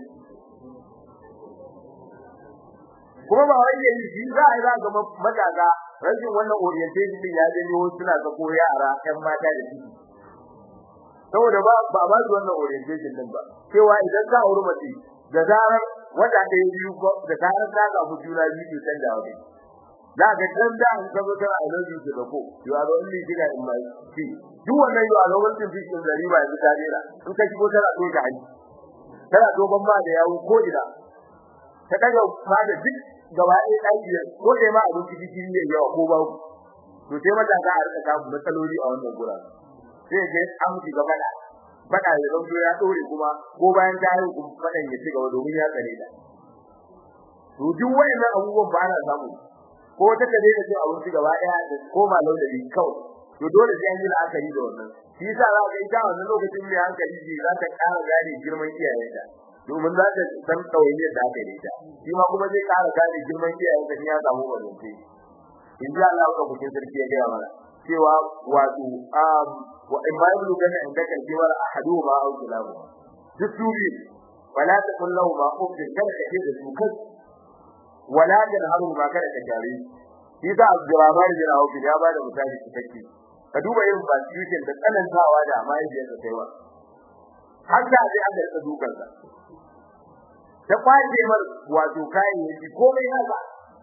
kuma ba wai yayi shi za a yi za ga matasa rashin wannan orientation din ya janyo suna ga ko yara ƴan mata da ciki saboda ba ba ba su wannan orientation din ba cewa idan ka auri mace da zarar wata ɗaya biyu da zarar ka ga juna biyu san da wani za ka dan da an ka zo tana I love you da ko you are only diga in my see duk wannan you are only fish in the river yanzu ta dera in ka shigo tana so ka haji tana dogon ma da yawo ko ina ta daga fada duk gaba ɗaya ɗaki ko dai ma abin ciki ne yawa ko ba to sai mata ka a rika samu matsaloli a wannan gura sai ga an ci gaba da fada ya zanto ya dore kuma ko bayan ta yi kuma fadan ya ci gaba domin ya tsare da to duk wayannan abubuwan ba na samu ko ta kaje da cewa abin ci gaba ɗaya da koma laulabi kawai to dole sai an yi la'akari da wannan shi yasa za ka ita wannan lokacin mai hankali ji za ta ƙara gane girman iyayenta domin za ta san ɗawainiyar da aka yi ta shi ma kuma zai ƙara gane girman iyayenta in ya samu mazance in ji Allah ka bukin sarki ya gaya mana cewa wato um wa in ma yablu kana inda kan cewa ahadu ma au kilabu duk tubi wala ta kullu ma ufin kada ka ce da su kai wala da haru ma kada ka tare shi da Abdurrahman bin Auf ya ba da misali cikakke ka duba irin constitution da tsanantawa da mahaifiyar da kaiwa har da sai an da dukan sa ta kwace mar wato kayayyaki komai haka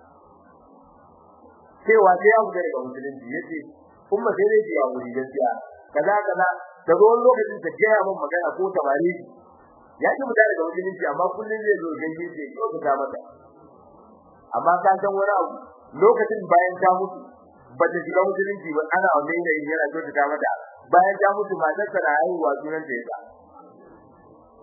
cewa sai ya fita daga musulunci yace kuma sai dai ya wuri gaskiya kaza kaza da zo wani lokacin ta gaya min magana ko tabari ya ci fita daga musulunci amma kullun zai zo gaje ce ko ka mata amma ka san wani abu lokacin bayan ta mutu ba ta shiga musulunci ba ana wannan yayin yana so ta mata bayan ta mutu matar ta haihuwa sunan ta yasa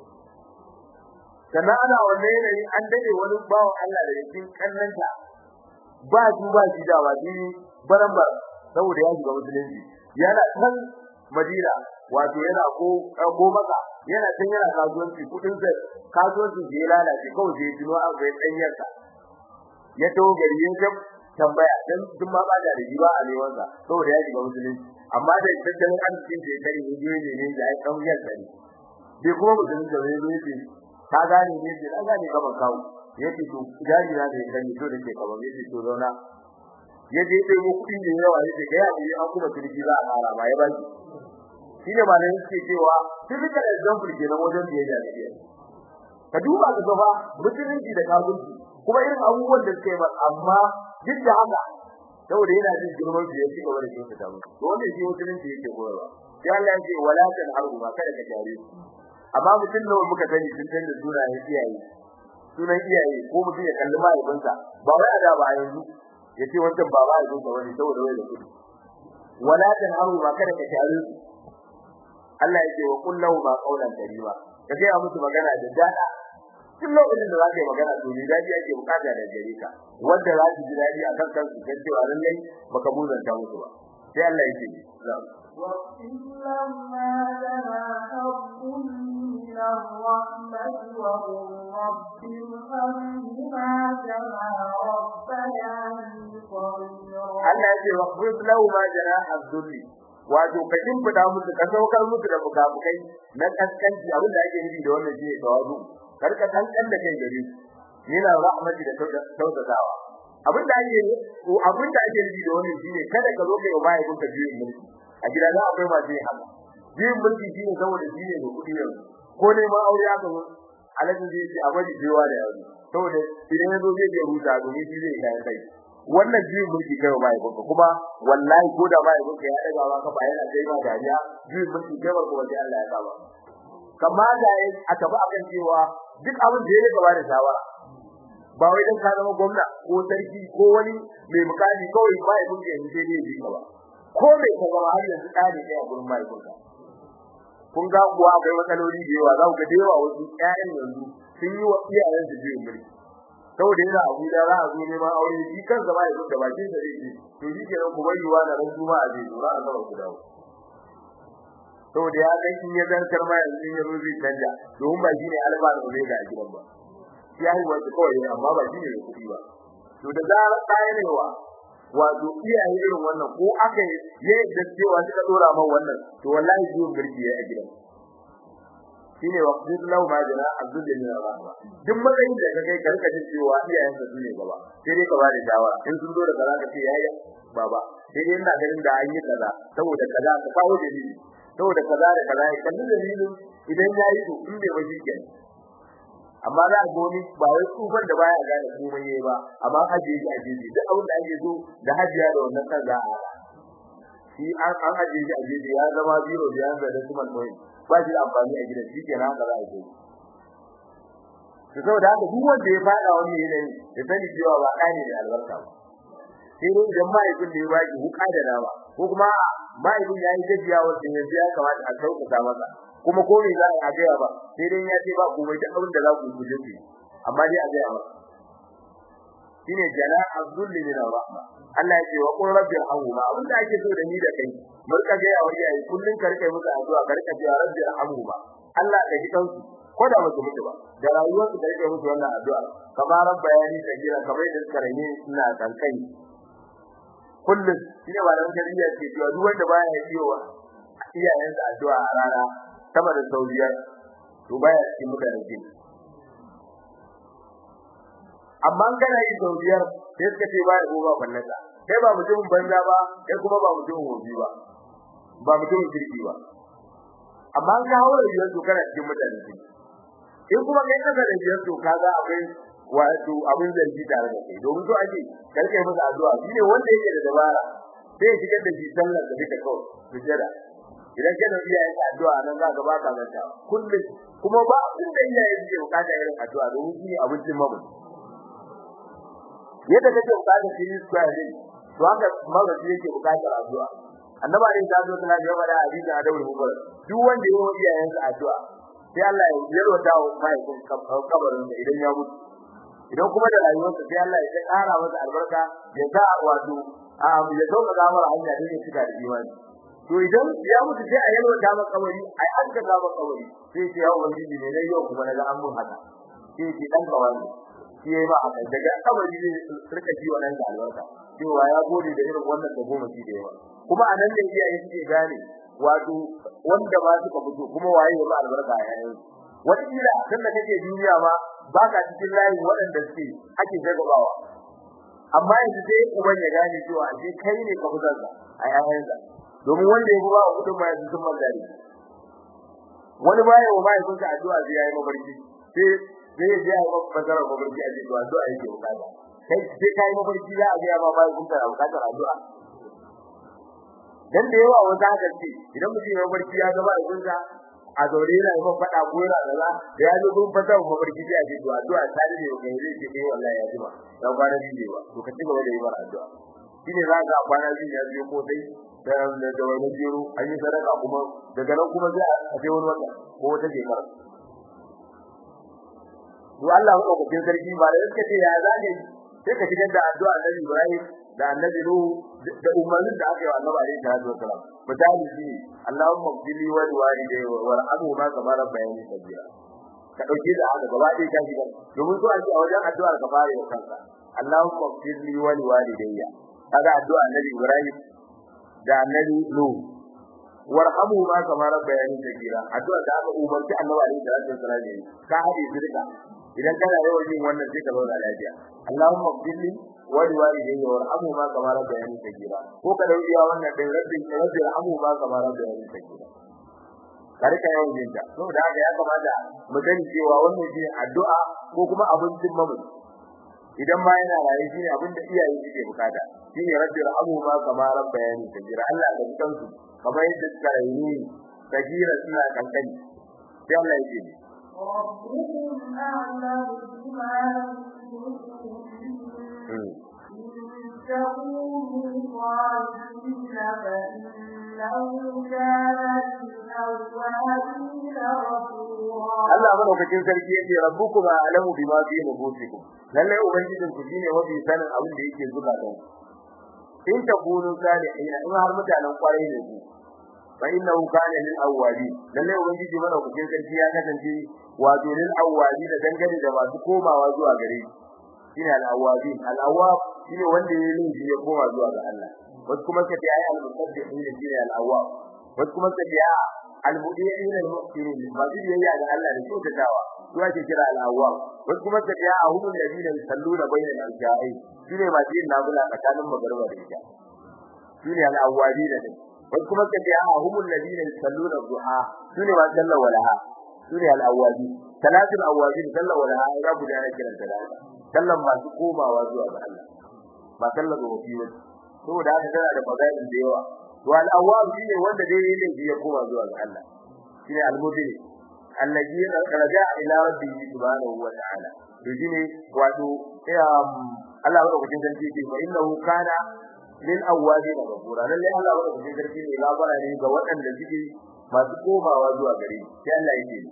sannan ana wannan yanayin an dade wani bawan Allah da cikin kannanta ba shi ba shi da wani barambar saboda ya shiga musulunci yana kan Madina wato yana ko ko maka yana can yana kasuwanci kudin sa kasuwanci da ya lalace kawai sai tuno an ga danyarsa ya to gari ya tambaya dan duk ma ba da riba a neman sa saboda ya shiga musulunci amma da tattalin arzikin da ya kare ne ne ne da ai kan yar kare bai kuma musulunci da ne ne ka gane ne da gane ka kawo yace to jari na da kan to da ke kaman yace to zauna yaje dai mu kudi ne yawa yace ga yaji an kuma kirki za a fara ba ya baki shine ba ne yake cewa typical example kenan wajen da ya jari ka duba ka gaba musulunci da kafirci kuma irin abubuwan da suke ba amma duk da haka saboda yana jin girman su ya ci gaba da shi ta mu to wannan shi musulunci yake koyarwa sai Allah ya ce wala tan haru ba kada ka jare amma mutum nawa muka sani sun san da sunayen iyaye sunan iyaye ko mutum ya kalli mahaifinsa ba wai ada ba yanzu ya ce wancan ba ba yanzu wani saboda wai da kudi wala tan haru ba kada ka jare Allah ya ce wa kullu ma qawlan karima ka ga musu magana da dada duk lokacin da zaka yi magana to ni daji ake bukata da gare ka wanda za ki ji dadi akan kansu kan cewa lallai baka muzanta musu ba sai Allah yake وَإِلَّا مَا لَنَا حَظٌّ مِّنَ الرَّحْمَةِ وَقُلْ رَبِّ ارْحَمْهُمَا كَمَا رَبَّيَانِي صَغِيرًا Allah yake wa qul lahu ma janaha dhulli wato ka kimfida musu ka saukar musu da bukabukai na kaskanci abin da ake nufi da wannan shi ne tawazu karka kankan da kai gare su yana rahmati da tausatawa abin da ake ko abin da ake nufi da wannan shine kada ka zo kai bai kun ka biyo mulki a gida za akwai masu yin haka biyo mulki shine saboda shine da kudi yanzu ko ne ma aure aka zo alhaji zai ce a bari biyowa da yanzu saboda idan ya zo zai je huta domin shi zai kai kai wannan biyu mulki kai bai kun kuma wallahi ko da bai kun ya daga ba ka ba yana kai ma dariya biyu mulki kai ba kuma sai Allah ya saba kamata ya a tafi akan cewa duk abin da yake gaba da shawara ba wai dan ka zama gwamna ko sarki ko wani mai mukami kawai ba ya bunke ne sai dai ba ko mai ka zama har yanzu tsari ne a gurin mai kunka kun ga kuwa akwai matsaloli da yawa za ku ga da yawa wasu ƴaƴan yanzu sun yi wa iyayen su biyu mulki saboda yana abu da za a zo neman aure shi kansa ba ya zo da bakin sa zai ce to shi kenan ku bari wa da ran juma'a zai zo za a zama ku dawo saboda ya san in ya zartar ma yanzu ya zo zai canja domin ba shine alba da omega a gidan ba ya yi wanda kawai amma ba shine da kuɗi ba to da zarar ɗaya ne wa wato iyaye irin wannan ko aka yi da cewa suka dora man wannan to wallahi zuwa girki ya a gidan shine wa qadallahu ma jana abdul min rahma duk matsayin da kai karka ji cewa iyayen sa sune gaba sai dai ka ba da shawara in sun zo da kaza ka ce yaya baba sai dai ina ganin da an yi kaza saboda kaza ka kawo dalili saboda kaza da kaza ya kalli dalilin idan yayi to in bai bashi ke amma za a goni ba wai tsufan da baya gane komai yayi ba amma haje shi aje shi duk abin da ake so da hajiya da wannan kan za a hada shi an an haje shi aje shi ya zama zero da yanzu da kuma point ba shi da amfani a gidan shi kenan haka za a yi to saboda haka duk wanda ya fada wannan yanayi ya sani cewa ba ɗani da albarka ba sai dai idan mahaifin da ya baki wuka da nama ko kuma mahaifin ya yi gajiya wanda yanzu ya kamata a sauƙaƙa masa kuma ko me za a gaya ba sai dai ya ce ba komai da abin da za ku guje shi amma dai a gaya masa shine jana abdulli min rahma Allah ya ce wa qul rabbi arhamhuma abin da ake so da ni da kai mun ka ga yawa yayi kullun ka rike musu addu'a ka rike cewa rabbi arhamhuma Allah ka ji kansu ko da musu mutu ba da rayuwar su da rike musu wannan addu'a kamar rabbayani da gira kamar da suka rage ina kankai kullun shine ba da tarbiyya ce cewa duk wanda baya yi wa iyayensa addu'a a rana sama da saudiya to baya cikin mutane ke amma kana yi saudiyar sai suka ce baya ko ba fallasa kai ba mutumin banza ba kai kuma ba mutumin hobi ba ba mutumin kirki ba amma ka hawo da yanzu kana cikin mutane ke in kuma kai kasa da yanzu kaga akwai wato abin zargi tare da kai domin to ake karkai masa addu'a shine wanda yake da dabara sai ya shigar da shi sallar da duka kawai sujada idan kana iya yin addu'a nan za ka ba ka manta kullum kuma ba abin da iyaye suke bukata irin addu'a domin shi abincin mamu yadda kake bukata shi ne square din to haka mamu shi yake bukatar addu'a annaba ne ta zo tana gaba da hadisi a daure mu duk wanda ya yi iyayensa addu'a sai Allah ya yarwata wa mai kabarin da idan ya mutu idan kuma da rayuwarsa sai Allah ya ƙara masa albarka ya sa wato ya dauka gamar hanya da ya cika da imani to idan ya mutu sai a yalwa ta maka kabari ai an ka ga maka kabari sai ce ya ubangiji ne dai yau kuma naga an mun haka sai ce dan kawai shi yayi ba haka daga kabari ne rika ji wannan da albarka cewa ya gode da irin wannan da goma shi da yawa kuma anan ne iyaye suke gane wato wanda ba suka fito kuma waye ya ba albarka a yayin wata kila kan da kake duniya ma ba ka cikin layin waɗanda suke ake jagabawa amma yanzu sai uban ya gane cewa ashe kai ne ka fitar da a yayansa domin wanda ya ba kudin ma yanzu sun magari wani baya wa mai sun addu'a sai yayi mafarki sai sai ya ji ya ba fasara mafarki a cikin addu'a yake bukata kai sai kai mafarki za a ga ma bai kun da bukatar addu'a dan da yawa wanda haka ce idan mutum ya mafarki ya gaba da kunsa a zaure yana yi fada ko yana da za da ya zo gun fata ko mafarki sai a ce to addu'a ta ne ga zai ce eh wallahi ya jima dan kwana biyu ba to ka ci gaba da yi bar addu'a shine za ka kwana biyu ya biyo ko dai da da wani jiro an yi sadaka kuma daga nan kuma sai a ce wani wata ko wata shekara to Allah ko ko sarki ba da yake ce ya zage sai ka shigar da addu'a Annabi Ibrahim da Annabi Nuhu da umarnin da aka yi wa Annabi alaihi salatu wasalam misali shi Allahumma qili wa walidayya wa arhamu ma kama rabbayani sabira ka dauke da haka gaba ɗaya ka shigar domin so ake a wajen addu'ar ka fara yau kanka Allahumma qili wa walidayya kaga addu'a Annabi Ibrahim da Annabi Nuhu warhamu ma kama rabbayani sabira addu'a da aka umarci Annabi alaihi salatu wasalam ka hade su duka idan kana yawan yin wannan sai ka zauna lafiya Allahumma qili wa liwalidayya warhamhu ma kama rabbayani sagira ko ka dauki wannan dai rabbi rabbi arhamu ma kama rabbayani sagira kar ka yawan yin ta saboda haka ya kamata mu sani cewa wannan shi addu'a ko kuma abincin mamu idan ma yana raye shi abin da iyaye suke bukata shine rabbi arhamu ma kama rabbayani sagira Allah da kansu kamar yadda suka rayu sagira suna kankani sai Allah ya ce ربكم أعلم بما يكتبون تكونوا صالحين فإنه كان للأوابين غفورا Allah madaukakin sarki yace rabbukum a'lamu bima fi nufusikum lalle ubangijin ku shine mafi sanin abin da yake zuba da in takunu salihin in har mutanen kwarai ne ku fa innahu kana lil awwabi lalle ubangiji madaukakin sarki ya kasance wato lil awwabi da dangane da masu komawa zuwa gare shi shine al awwabi al awwab shine wanda ya yi ya koma zuwa ga Allah wasu kuma kace ayi al musabbihin shine al awwab wasu kuma kace a al mudiyin al muhsinin masu biyayya ga Allah da kyautatawa su ake kira al awwab wasu kuma kace a humul ladina yusalluna bainal al-ja'i shine masu yin nafila tsakanin magriba da isha shine al awwabi da wasu kuma kace a humul ladina yusalluna duha shine ma sallar walaha shine al awwabi salatul awwabin sallar walaha ya guda na kiran salata sallan masu komawa zuwa ga Allah ba sallar da wafi ba saboda haka tana da fadailin da yawa to al-awwab shine wanda dai yake ya koma zuwa ga Allah shine al-mudin allazi raja ila rabbihi subhanahu wa ta'ala to shine wato Allah wa kudin sarki ce fa innahu kana lil awwabin ghafura lalle Allah wa kudin sarki ne labara ne ga waɗanda suke masu komawa zuwa gare shi sai Allah yake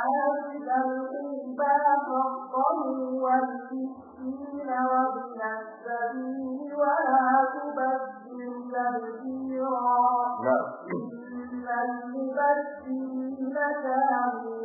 وآتِ ذا القربى حقه والمسكين وابن السبيل ولا تبذر تبذيرا na'am إن المبذرين كانوا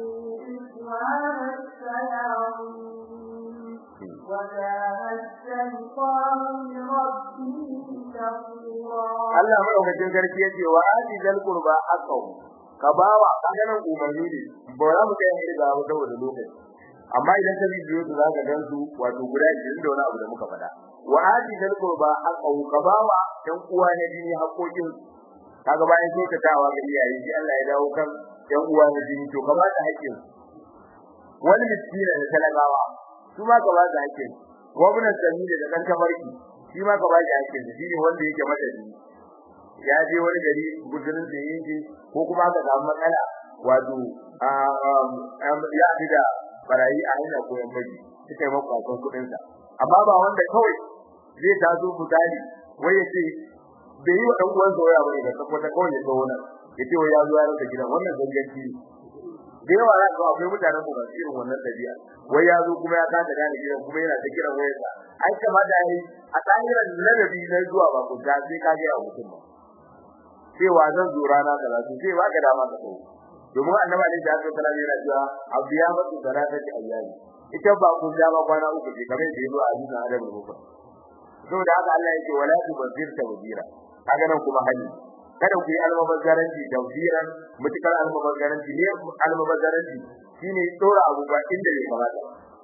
إخوان الشياطين وكان الشيطان لربه كفورا Allah madaukakin sarki yace wa ati zal qurba haqqahu ka bawa kaganan umarni ne ba za mu kai ne ga wata wani lokaci amma idan ka bibiyo su zaka gan su wato guda 20 da wani abu da muka faɗa wa ati zal qurba haqqahu ka bawa dan uwa ne jini haƙoƙin kaga bayan kyautatawa ga iyaye shi Allah ya dawo kan dan uwa ne jini to ka ba ta haƙƙin wani miskina da talagawa su ma ka ba ta haƙƙin gwamnatin sabili da kan tafarki shi ma ka ba shi haƙƙin shi ne wanda yake madadi ya je wani gari gudurin da yake ko kuma ka samu matsala wato ya fi da barayi a hanya ko yan baji suka yi makwakon kuɗin sa amma ba wanda kawai zai taso misali wai ya ce bai yi wa ɗan uwansa waya bane ga sakwata kawai ya zo nan ya ce wai ya zo ya rasa gidan wannan zanganci ne da yawa za ka ga akwai mutanen mu masu irin wannan dabi'a wai ya zo kuma ya kasa gane gidan kuma yana ta kiran wayarsa ai kamata yayi a tsayiran ladabi na zuwa ba ku ta sai ka ga ya mutum ba cewa zan zo rana kaza to sai ba ka dama ka tsawo domin annabi ne da ya tsara yana cewa abiya matu salatati ayyami ita ba ku da ba kwana uku ce kamar da yazo a hadisin Adam ne ko saboda haka Allah yake wala tubazzir tawbira kaga nan kuma hali kada ku yi almubazzaranci tawbiran mutukar almubazzaranci ne almubazzaranci shine tsora abu ba inda bai kamata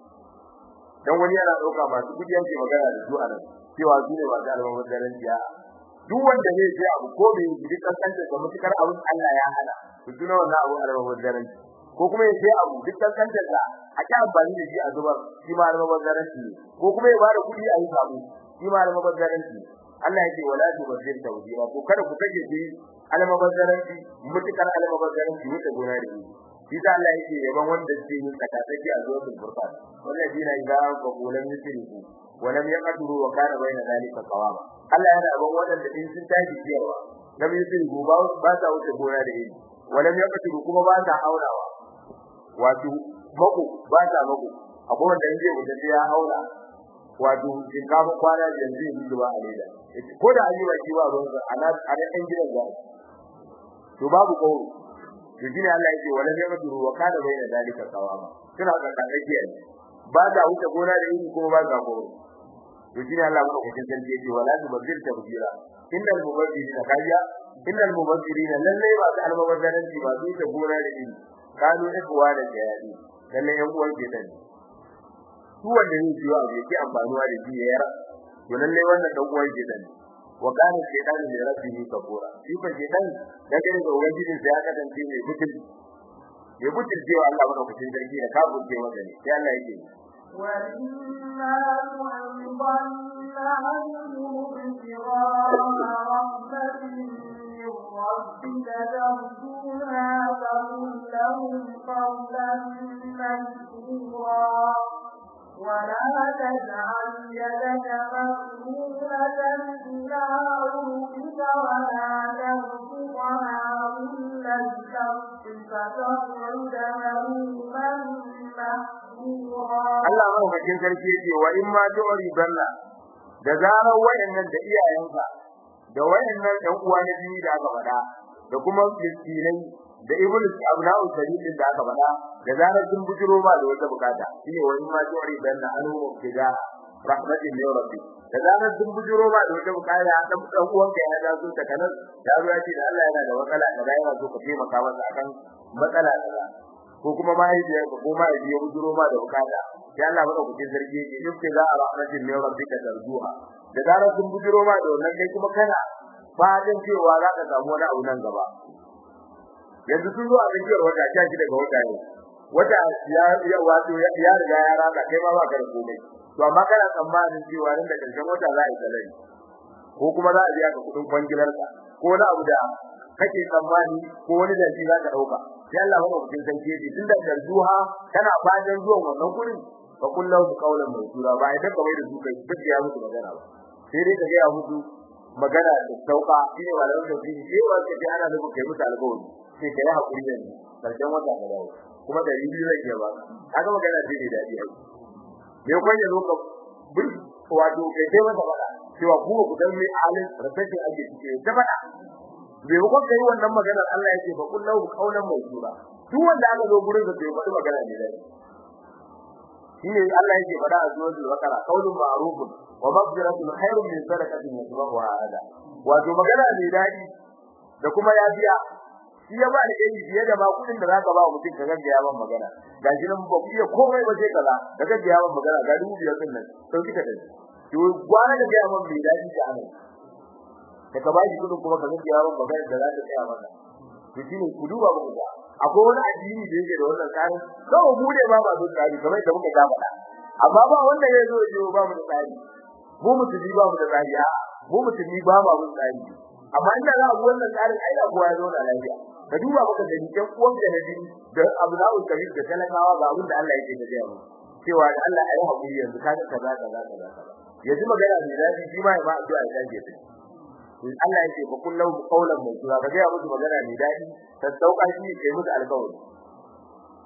dan wani yana dauka masu kudi yanke magana da su anan cewa su ne masu almubazzaranci ya duk wanda zai ce abu ko bai yi kankanta da mutukar abun Allah ya hana ku tuna wannan abu almubazzaranci ko kuma ya ce abu duk kankanta da a ci amfani da shi a zubar shi ma almubazzaranci ne ko kuma ya bada kudi a yi sabu shi ma almubazzaranci ne Allah yake wala tubazzir tawdira ko kada ku kaje shi almubazzaranci mutukar almubazzaranci wuce gona da shi shi da Allah yake yaban wanda ke yin tsakatsaki a zuwa furqan wannan dina idan ka kulan yusriku walam yaqdiru wa kana bayna zalika qawama Allah yana yaban wanda in sun tashi ciyarwa lam yusriku ba ba ta wuce gona da shi walam yaqdiru kuma ba ta haurawa wato mako ba ta mako akwai wanda in zai wuce ya haura wato shinkafa kwana yanzu yi zuwa a leda ko da an yi baki ba ruwan sa ana ana ɗan gidan ga to babu kawo to shine Allah yake wala ne madu wa kana bayna dalika qawama suna ga kadakiya ba da wuce gona da yi ko ba ga kawo to shine Allah ko cikin sarki yake wala tu bazir tabira innal mubazzirina kayya innal mubazzirina lalle ba ta almubazzaranci ba su ta gona da yi kanu ikwa da jayadi lalle yan uwan ke dan su wanda ne ciwo abu yake amfanuwa da shi yara to lalle wannan dan uwan ke dan wa kana shaytanu li rabbihi kafura shi fa shaytan da gare da ubangijin sa ya kasance mai butul ya butul cewa Allah bada kucin sarki da ka buce masa ne sai Allah yake وَإِنَّا نُعِظَنَّ عَنْهُمُ ابْتِغَاءَ رَحْمَةٍ مِّن رَّبِّكَ تَرْجُوهَا فَقُل لَّهُمْ قَوْلًا مَّيْسُورًا ولا تجعل يدك مغلولة إلى عنقك ولا تبسطها كل البسط فتقعد ملوما محسورا Allah mahaifin sarki yake wa in ma tu'ri balla da zarar wayannan da iyayenka da wayannan ɗan uwa na biyu da aka faɗa da kuma miskinai da iblis abna'u sabilin da aka faɗa da zarar sun bujiro ba da wata bukata shine wani ma jori dan na anu kida rahmatin min rabbi da zarar sun bujiro ba da wata bukata dan dan uwanka ya da su ta kanan da ruwa ce da Allah yana da matsala da yana so ka taimaka masa akan matsala kaza ko kuma mahaifiyar ka ko mahaifi ya bujiro ba da bukata sai Allah maka kucin zargi ne duk da rahmatin min rabbika tarjuha da zarar sun bujiro ma da wannan kai kuma kana fadin cewa za ka samu wani abu nan gaba yanzu sun zo a tsakiyar wata sha shida ga wata ne wata ya ya wato ya ya riga ya raka kai ma ba ka da komai to amma kana tsammanin cewa nan da karshen wata za a yi salari ko kuma za a biya ka kudin kwangilar ka ko wani abu da kake tsammani ko wani da shi za ka dauka sai Allah ya mutum san keji tunda darduha kana fadin zuwan wannan gurin fa kullahu qawlan mawsura ba idan ka mai da su kai duk ya musu magana ba sai dai ka ga musu magana da sauka shine malamin da shi sai wanda ke ana da kai musu alƙawari sai kai hakuri da ni karshen wata ga dawo kuma da ribi zai ke ba kaga magana ce da dadi ai me ko ya loka bur wato kai sai masa fada cewa ku ku dan mai alin rafashi ake cike ta fada me ko kai wannan maganar Allah yake fa kullu qaulan mawsura duk wanda aka zo gurin da bai faɗi magana ne dai shine Allah yake fada a suratul baqara qaulun ma'rufun wa maghfiratun khairun min sadaqatin yatba'uha ada wato magana ne dadi da kuma yafiya shi ya ba da fiye da ba kudin da zaka ba mutum ka gaggaya ban magana ga shi nan ba ku iya komai ba sai kaza ka gaggaya ban magana ga dubu biyar din nan sau kika dai to gwana da gaya ban mai dadi ta anan da ka ba shi kudin kuma ka gaggaya ban magana da za ta tsaya maka to shine ku duba ba ku ga akwai wani addini da yake da wannan tsari kawai mu ne ba ba da tsari kamar da muka ga faɗa amma ba wanda ya zo ya ba mu da tsari mu musulmi ba mu da tsari a mu musulmi ba mu da tsari amma inda za a bi wannan tsarin ai da kowa ya zo da lafiya ka duba maka da ɗan uwan da nabi da abna'ul kabir da talakawa ga abin da Allah yake da ya mu cewa da Allah ayi hakuri yanzu ka ga kaza kaza kaza yanzu magana ne da shi ma ya ba addu'a ya dage ta Allah yake fa kullu qawlan mawsura ka ga musu magana ne dadi ta sauka shi kai musu alƙawari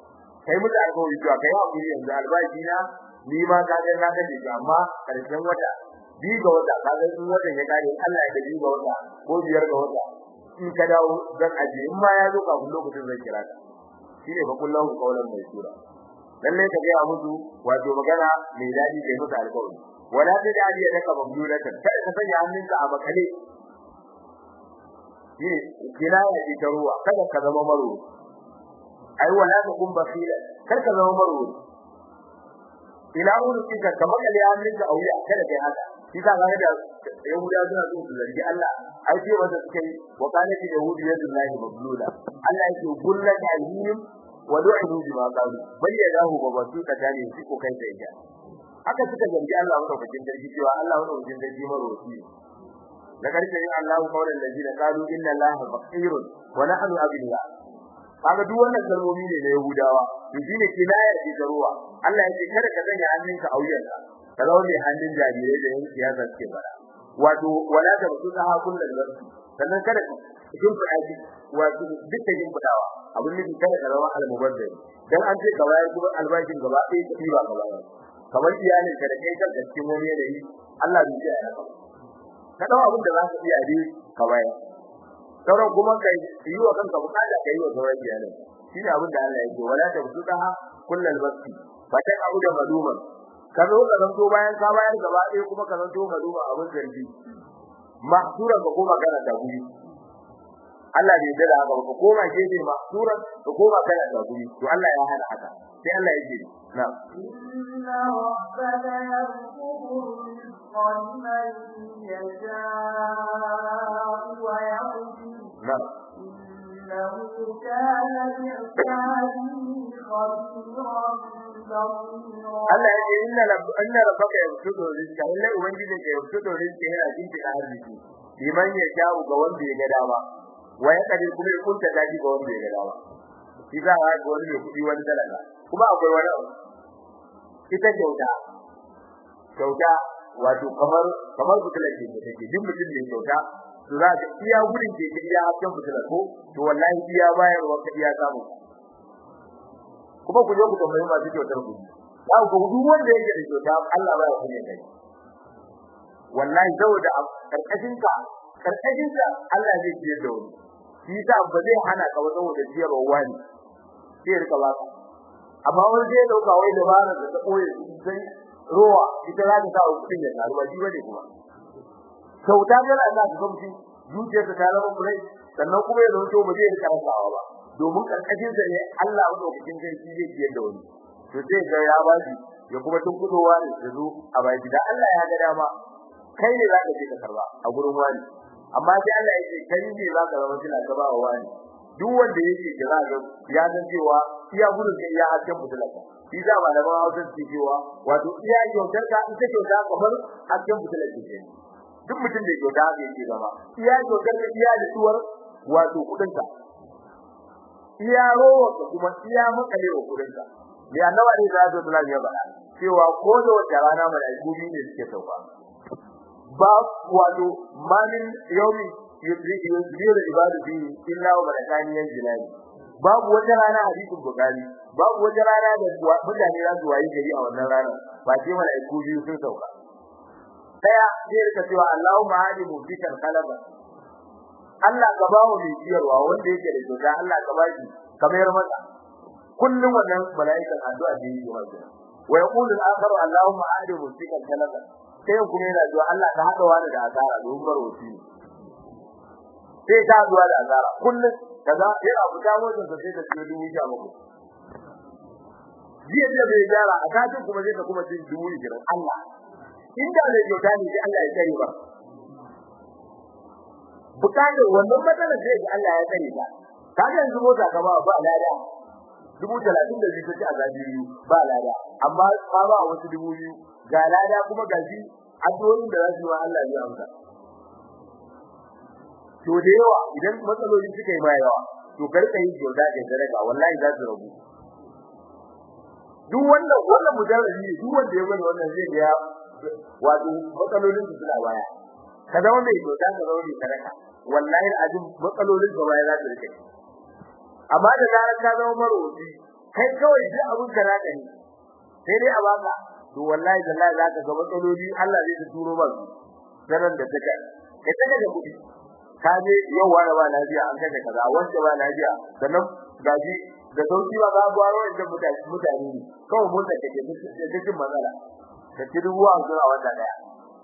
kai musu alƙawari cewa kai hakuri yanzu albashi na ni ma ka ga na kace shi amma karshen wata bi ga wata ka ga in watan ya kare Allah ya bi ga wata ko biyar ga wata in ka dawo zan aje in ma ya zo kafin lokacin zan kira ka shine fa kullum kaulan mai sura lalle ka ga musu wato magana mai dadi kai musu alƙawari wala ta dadi ya daka mamlulatan kai ka sanya hannunka a makale shi kinaya ce ta ruwa kada ka zama maro ai wala ta kun basira kar ka zama maro ila wurin ka kamar kale hannunka a wuya kada kai haka shi ka ga da yahuda suna so su zargi Allah ai ce wanda suke yi wa kana da yahudi yadu lahi mablula Allah yake gullat alhim wa du'inu bima qalu bayyanahu wa basu ta dane shi ko kai sai ja haka suka zargi Allah madaukakin sarki cewa Allah madaukakin sarki marwaci da karshe yin Allah kaulan ladina qalu inna Allaha faqirun wa nahnu abilla kaga duk wannan kalmomi ne na Yahudawa to shine kinaya ce ta ruwa Allah yake kada ka sanya hannunka a wuyanka ka zama mai hannun jarirai da yin siyasa suke fara wato wala da su ta ha kullun da sannan kada kin fada ji wato duk da kin fadawa abin da kada ka zama al-mubazzir dan an ce ka bayar kuma albashin gaba ɗaya ka diba ka bayar kamar iyalin ka da kai kan cikin wani yanayi Allah bai ji ya ka dawo abin da za ka iya dai ka bayar sauran kuma kai yi wa kanka bukata kai wa sauran iyalin shine abin da Allah ya ce wala da su ta ha kullun basti fa ta abu da maluman ka zo ka zanto bayan ka bayar gaba ɗaya kuma ka zanto maluma abin zargi mahsura ka koma kana da guri Allah bai da haka ka koma gefe mahsura ka koma kana da guri to Allah ya hana haka sai Allah ya ce na inna rabbaka yarzuqu rizqa liman yasha'u wa yaqdir na إنه كان بعباده خبيرا بصيرا Allah ya ce inna rabb inna rabbaka yabsutu rizqa illa ubangijin ka yabsutu rizqa yana jinki da arziki liman ya sha'u ga wanda ya ga dama wa ya kadir kuma ya kunta daji ga wanda ya ga dama shi za a ga wani mai kudi wani talaka kuma akwai wani abu ita kyauta kyauta wato kamar kamar fitilar ce da take duk mutum ne kyauta to za ka iya gurin ke iya hakkan fitilar ko to wallahi iya bayarwa ka iya samu kuma ku je ku tambayi masu kyautar ku za ku ga duk wanda yake da kyauta Allah ba ya kunya kai wallahi saboda karkashin ka karkashin ka Allah zai ciyar da wani shi ta ba zai hana ka wajen da ciyarwa wani sai rika ba ka amma wani zai dauka wai dabara da ta koyi sai ruwa ita za ta sa kudin ya taru ba shi bane kuma kyauta ga Allah ka gamsu zuciyarka ta zama kurai sannan kuma ya zanto ba zai rika rasawa ba domin karkashin sa ne Allah madaukakin sarki zai ciyar da wani to sai ga ya bashi ya kuma tun kudowa ne da zo a baki da Allah ya ga dama kai ne zaka je ka karba a gurin wani amma sai Allah ya ce kai ne zaka zama kila ka ba wani duk wanda yake da zaka ya san cewa iya gurin ka iya hakkin mutulaka shi da malaman Hausa su cewa wato iya kyautar ka ita kyauta kamar hakkin mutulaka ce duk mutum da kyauta haka yake zama iya kyautar ka iya da tuwar wato kudin ka iya rowa ka kuma iya makale wa kudin ka ne annaba ne da zai kula ya bada cewa ko da wata rana malaiku biyu ne suke sauka ba wato malin yaumi yusri yusri ibadu bi illa wa barakani yanjilani babu wata rana hadisin bukari babu wata rana da mutane za su wayi gari a wannan rana ba ce malaiku biyu sun sauka daya zai rika cewa Allahumma hadi mufikal qalaba Allah ka ba mu mai ciyarwa wanda yake da kyauta Allah ka ba shi kamar masa kullum wannan mala'ikan addu'a da yake wajen wa yaqulu al-akharu Allahumma ahdi musikan talaka sai kuma yana zuwa Allah ka hada wani da azara don barwati sai ta zuwa da azara kullum kaza yana fita motsin sa sai da cikin dubu sha bakwai jiya da bai gyara a kafin kuma zai ka kuma cin dubu jiran Allah inda ne kyauta ne sai Allah ya kare ba bukatar wannan matsalar sai Allah ya kare ta kaga yanzu mota ka ba ba lada dubu talatin da biyu ta azabi biyu ba lada amma ba ba wasu dubu biyu ga lada kuma ga shi addu'o'in da za su yi Allah ya amsa to da yawa idan matsaloli suka yi ma yawa to karka yi joda da daraja wallahi za su rabu duk wanda wannan mujarrabi ne duk wanda ya bani wannan zai ga wato matsalolin su suna baya ka zama mai joda ka zama mai sadaka wallahi azim matsalolin ka baya za su rike amma da zarar ka zama maroci kai kawai duk abun ka naka ne sai dai a baka to wallahi wallahi zaka ga matsaloli Allah zai ta turo ba sanan da take kai take da kudi ka je yau wani ba lafiya an kaje kaza wanda ba lafiya sannan gaji da sauki ba ga gwaro inda mutane mutane ne kawai motsa take da cikin matsala ka ci ruwa zuwa wanda daya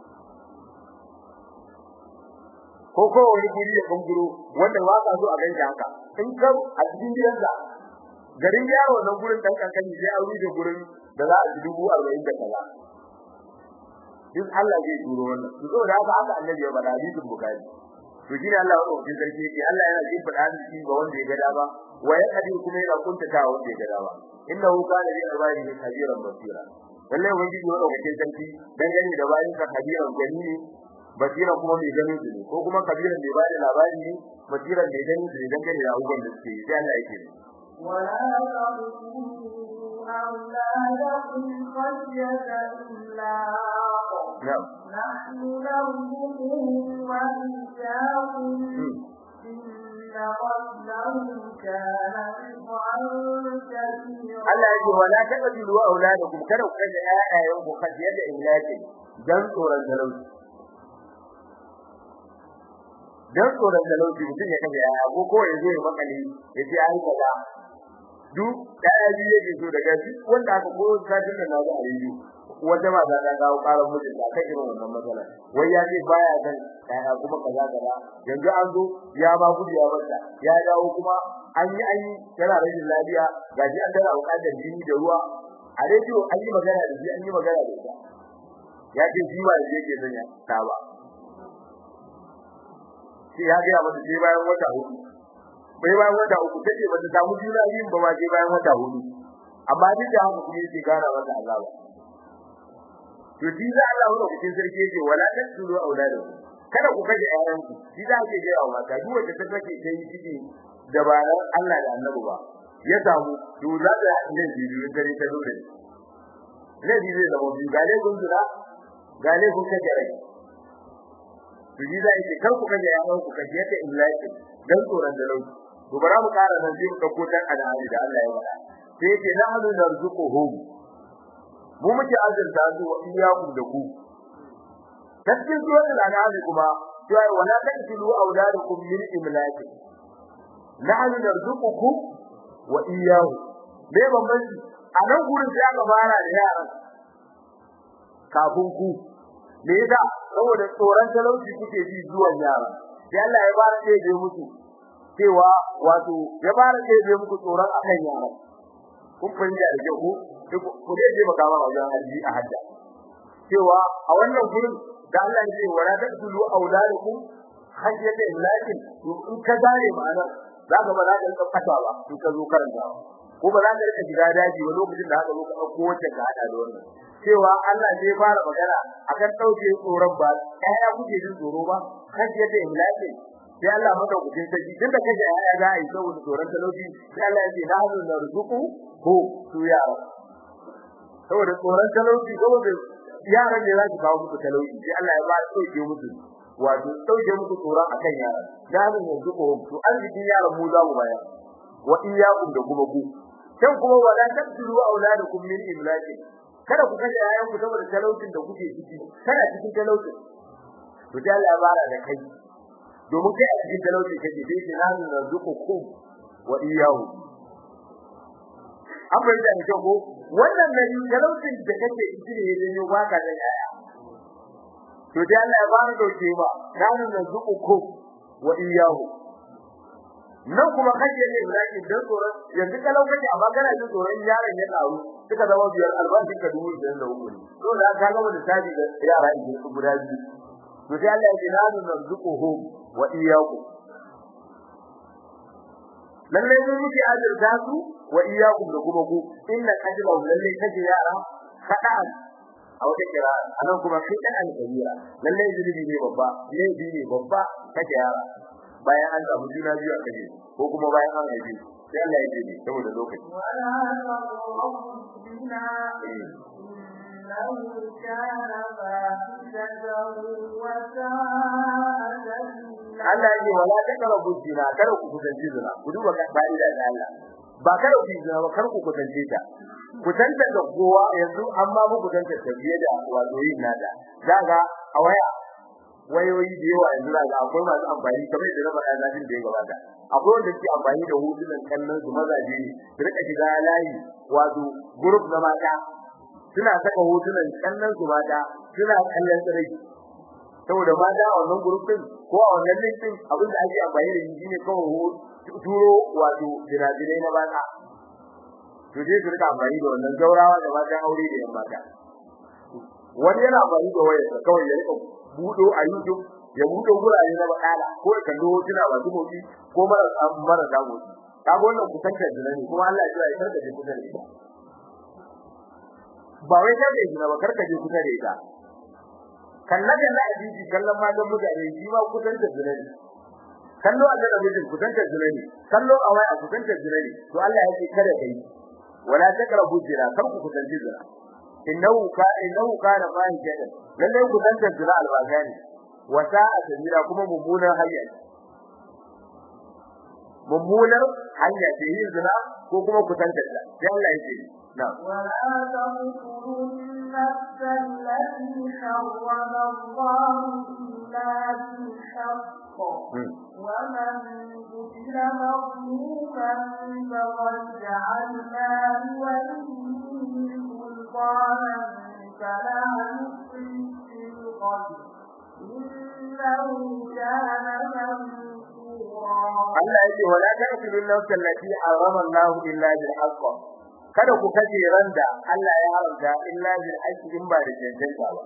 ko ko wani guri da banguro wanda ba ka so a ganta haka in ka a cikin gidanka garin yaro nan gurin dan kankani sai an rufe gurin da za a ji dubu arba'in da kaza duk Allah zai turo wannan to saboda haka haka annabi ya bada hadisin bukari to shine Allah ya roƙi sarki yake Allah yana jin fada shi ga wanda ya gada ba wa ya kadi kuma yana kuntata wanda ya gada ba innahu kana bi ibadihi khabiran basira lalle wani ya roƙi sarki dangane da bayin ka khabiran gani ne basira kuma mai ganin su ne ko kuma kabiran mai bada labari ne basiran mai ganin su ne dangane da abubuwan da suke yi sai Allah yake ولا تقتلوا أولادكم خشية إملاق نعم نحن نرزقهم وإياكم إن قتلهم كان خطأ كبيرا Allah yake wala taqdilu auladakum kada ku kaje ayayen ku kaje da imlaki dan tsoron talauci dan tsoron talauci mutum ya kaje aya ko ko ya zo ya makale ya ce ai kaza duk daya biye ke so daga duk wanda aka ko sajin da nazo a yi wanda ba za ta kawo karar mutum da kai irin wannan matsala wai ya ce baya san kaya kuma kaza kaza yanzu an zo ya ba gudu ya bata ya dawo kuma an yi an yi yana rashin lafiya gaji an tana bukatar jini da ruwa a rediyo an yi magana da shi an yi magana da ita ya ce shi ba yake son ya ta ba sai ya ga mata sai bayan wata hudu bai bayan wata uku take bata samu juna yin ba ma sai bayan wata hudu amma duk da haka kuma yake gara mata azaba to shi za Allah wani cikin sarki yake wala tasulu auladakum kada ku kaje ƴaƴanku shi za ke ga mata duk wanda ta kake ta yi ciki dabaran Allah da Annabi ba ya samu to za ta ne bidiyo dare ta dole ne bidiyo da mu gale kun jira gale kun kaje rai to shi za ke kar ku kaje ƴaƴanku kaje ta illaki dan tsoron da lauki to bara mu ƙara nan sai mu dauko dan al'adi da Allah ya faɗa sai yake na hadu narzuquhum mu muke azurta su wa iyaku da ku cikin suratul an'am kuma cewa wala taqtulu auladakum min imlaki nahnu narzuqukum wa iyyahu me bambanci a nan gurin sai aka fara da yaran kafin ku me yasa saboda tsoron talauci kuke ji zuwan yara sai Allah ya fara da muku cewa wato ya fara da muku tsoron akan yara kun fahimta da kyau ku dai je baka ma wajen haji a hajja cewa a wannan gurin da Allah ya ce wala taqtulu auladakum hajjata imlakin to in ka gane ma'anar zaka ba za ka rika fata ba in ka zo karanta ko ba za ka rika shiga daji ba lokacin da haka zo ka dauko wacce ka hada da wannan cewa Allah zai fara magana akan dauke tsoron ba ɗaya kuke jin tsoro ba hajjata imlakin sai Allah madaukakin sarki tunda kaje ya ga ai saboda tsoron talauci sai Allah ya ce na hanu narzuku ko su yara saboda tsoron talauci saboda yaran ne za su kawo muku talauci sai Allah ya ba su dauke musu wato dauke muku tsoron akan yaran da hanu narzuku to arzikin yaran mu za mu bayar wa iyyakum da kuma ku kan kuma wala taqtulu auladakum min imlaki kada ku kashe yayan ku saboda talaucin da kuke ciki kana cikin talaucin to sai Allah ya bara da kai domin kai a cikin talauci kake sai ce nanu narzuqukum wa iyyahu abin da ne ko wannan ne talaucin da kake ciki ne ne waka da yaya to dai Allah ya ba mu dauke ba nanu narzuqukum wa iyyahu nan kuma kaje ne Ibrahim dan tsoron yanzu kalau kake amma kana jin tsoron yaron ya karu suka zama biyar albashin ka dubu biyar da uku to da ka gama da tabi da yara idan su guda biyu to sai Allah ya ce nanu narzuquhum wa iyyakum lalle mun muke azurta su wa iyyakum da kuma ku inna ajla lalle kaje yara kada'an a wata kira anan kuma kada'an kabira lalle zulubi ne babba ne ne babba kaje yara bayan an samu juna biyu a kaje ko kuma bayan an haife sai Allah ya ce ne saboda lokaci إنه كان فاحشة وساء Allah ya ce wala taqrabu zina kada ku kusanci zina ku duba ka fa'ida da Allah ba kada ku zina ba kar ku kusance ta kusanta da kowa yanzu amma mu kusanta ta biye da wato yin nada daga a waya wayoyi da yawa yanzu daga akwai masu amfani kamar da na faɗa zafin da ya gabata akwai wanda ke amfani da hotunan kallon su mazaje ne su rika shiga layi wato group na mata suna saka hotunan kallon su mata suna kallon tsirai saboda mata a wannan group din ko a wannan link din abin da ake amfani da shi ne kawai turo wato jirajirai na mata to dai su rika amfani da wannan gaurawa da mata aure da yan mata wani yana amfani da wayarsa kawai ya rika budo a YouTube ya budo gurare na bakala ko ya kallo hotuna masu motsi ko mara mara dago kaga wannan kusantar da ne kuma Allah ya ji ya karka je kusa da ita ba wai ka je ba karka je kusa da ita kallon da za a ji kallon ma da mutane shi ma kusantar da ne kallo a da mijin kusantar da ne kallo a waya kusantar da ne to Allah ya ce kada kai wala takrabu zina kar ku kusanci zina innahu ka innahu kana fahishatan lalle kusantar zina albazani wa sa'a sabila kuma mummunar hanya mummunar hanya ce yin zina ko kuma kusantar ta sai Allah yake na ولا تقتلوا النفس التي حرم الله إلا بالحق ومن قتل مظلوما فقد جعلنا لوليه سلطانا فلا يسرف في القتل إنه كان منصورا Allah yake wala taqtulun nafsa allati harrama Allah illa bil haqq kada ku kace randa Allah ya haramta illa bil haqq in ba da cancanta ba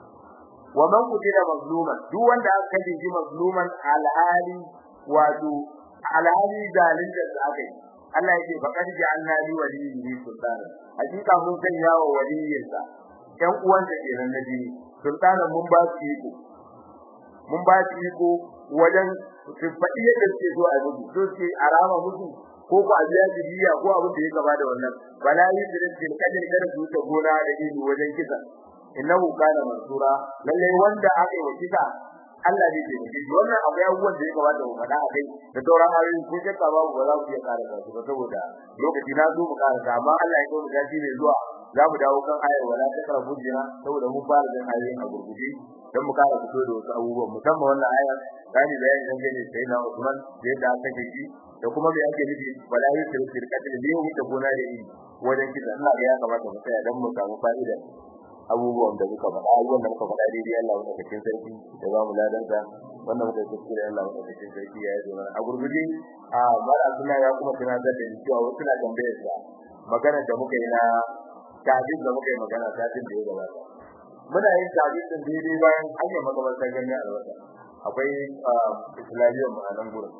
wa man qutila mazluman duk wanda aka kace shi mazluman alhali wato alhali dalin da aka yi Allah yake faqad ja'alna li waliyyi sultana hakika mun sanya wa waliyinsa ɗan uwansa kenan na jini sultana mun ba su iko mun ba su iko wajen su faɗi yadda suke so a rubu so ce a rama musu ko ku a biya jibiya ko abin da ya gaba da wannan bala yi da rin kadin kada su ta gona da ido wajen kisa innahu kana mansura lalle wanda aka yi wa kisa Allah ne ke nufi wannan akwai abubuwan da ya gaba da mu faɗa a kai da sauran ayoyi ko shakka babu ba za ku iya ƙara su ba saboda lokaci na zo mu ƙara amma Allah ya kawo mu dace ne zuwa za mu dawo kan ayar wala ta karabu jina saboda mun fara jin ayoyin a gurguje dan mu ƙara fito da wasu abubuwan musamman wannan ayar gani bayani dan gane sai na Usman da yadda aka ce shi da kuma me ake nufi wala yusir fil qatl ne mu ta gona da yi wajen kisa ina ga ya kamata mu tsaya dan mu samu fa'ida abubuwan da muka faɗa abubuwan da muka faɗa daidai Allah mu cikin sarki da ba mu ladan sa wannan muka kuskure Allah mu cikin sarki ya yi mana a gurguje a mara suna ya kuma tana da da cewa wasu na tambayar sa magana da muka yi na tabin da muka yi magana tabin da ya gabata muna yin tabin din daidai bayan an yi makamantar ganin alwata akwai islamiyyar mu a nan gurin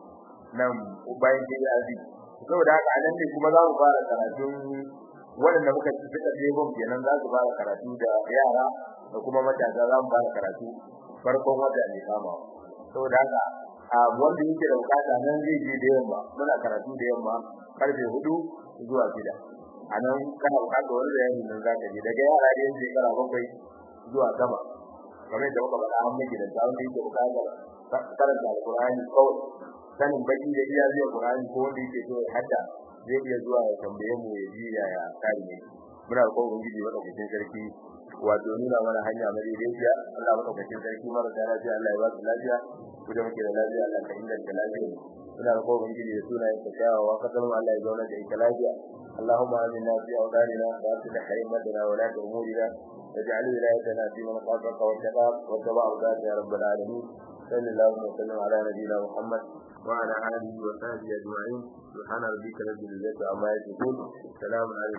nan bayan ke yazi saboda haka anan ne kuma za mu fara karatun waɗanda muka ci suka je bom kenan za su fara karatu da yara da kuma matasa za mu fara karatu farkon wata ne kama saboda haka a wanda yake da bukata nan zai je da yamma muna karatu da yamma karfe hudu zuwa shida a nan kana bukata wani da yanzu nan za ka je daga yara da yanzu shekara bakwai zuwa sama kamar yadda muka faɗa an miki da tsawon da yake bukatar karanta alkur'ani kawai sanin baki da iya zuwa Qur'ani ko wanda yake so ya hadda zai iya zuwa ya tambaye mu ya ji yaya kare ne muna da kowa ubangiji wanda cikin sarki wato nuna mana hanya madaidaiciya Allah maka cikin sarki mara da lafiya Allah ya ba su lafiya ku da muke da lafiya Allah ka inganta lafiya muna da kowa ubangiji da sunayen ka kyawawa kasar mu Allah ya zauna da ita lafiya اللهم آمنا في أوطاننا وأصلح أئمتنا ولاة أمورنا واجعل ولايتنا في من خافك واتقاك واتبع رضاك يا رب العالمين صلى الله وسلم على نبينا محمد وعلى آله وصحبه أجمعين سبحان ربك رب العزة عما يصفون سلام على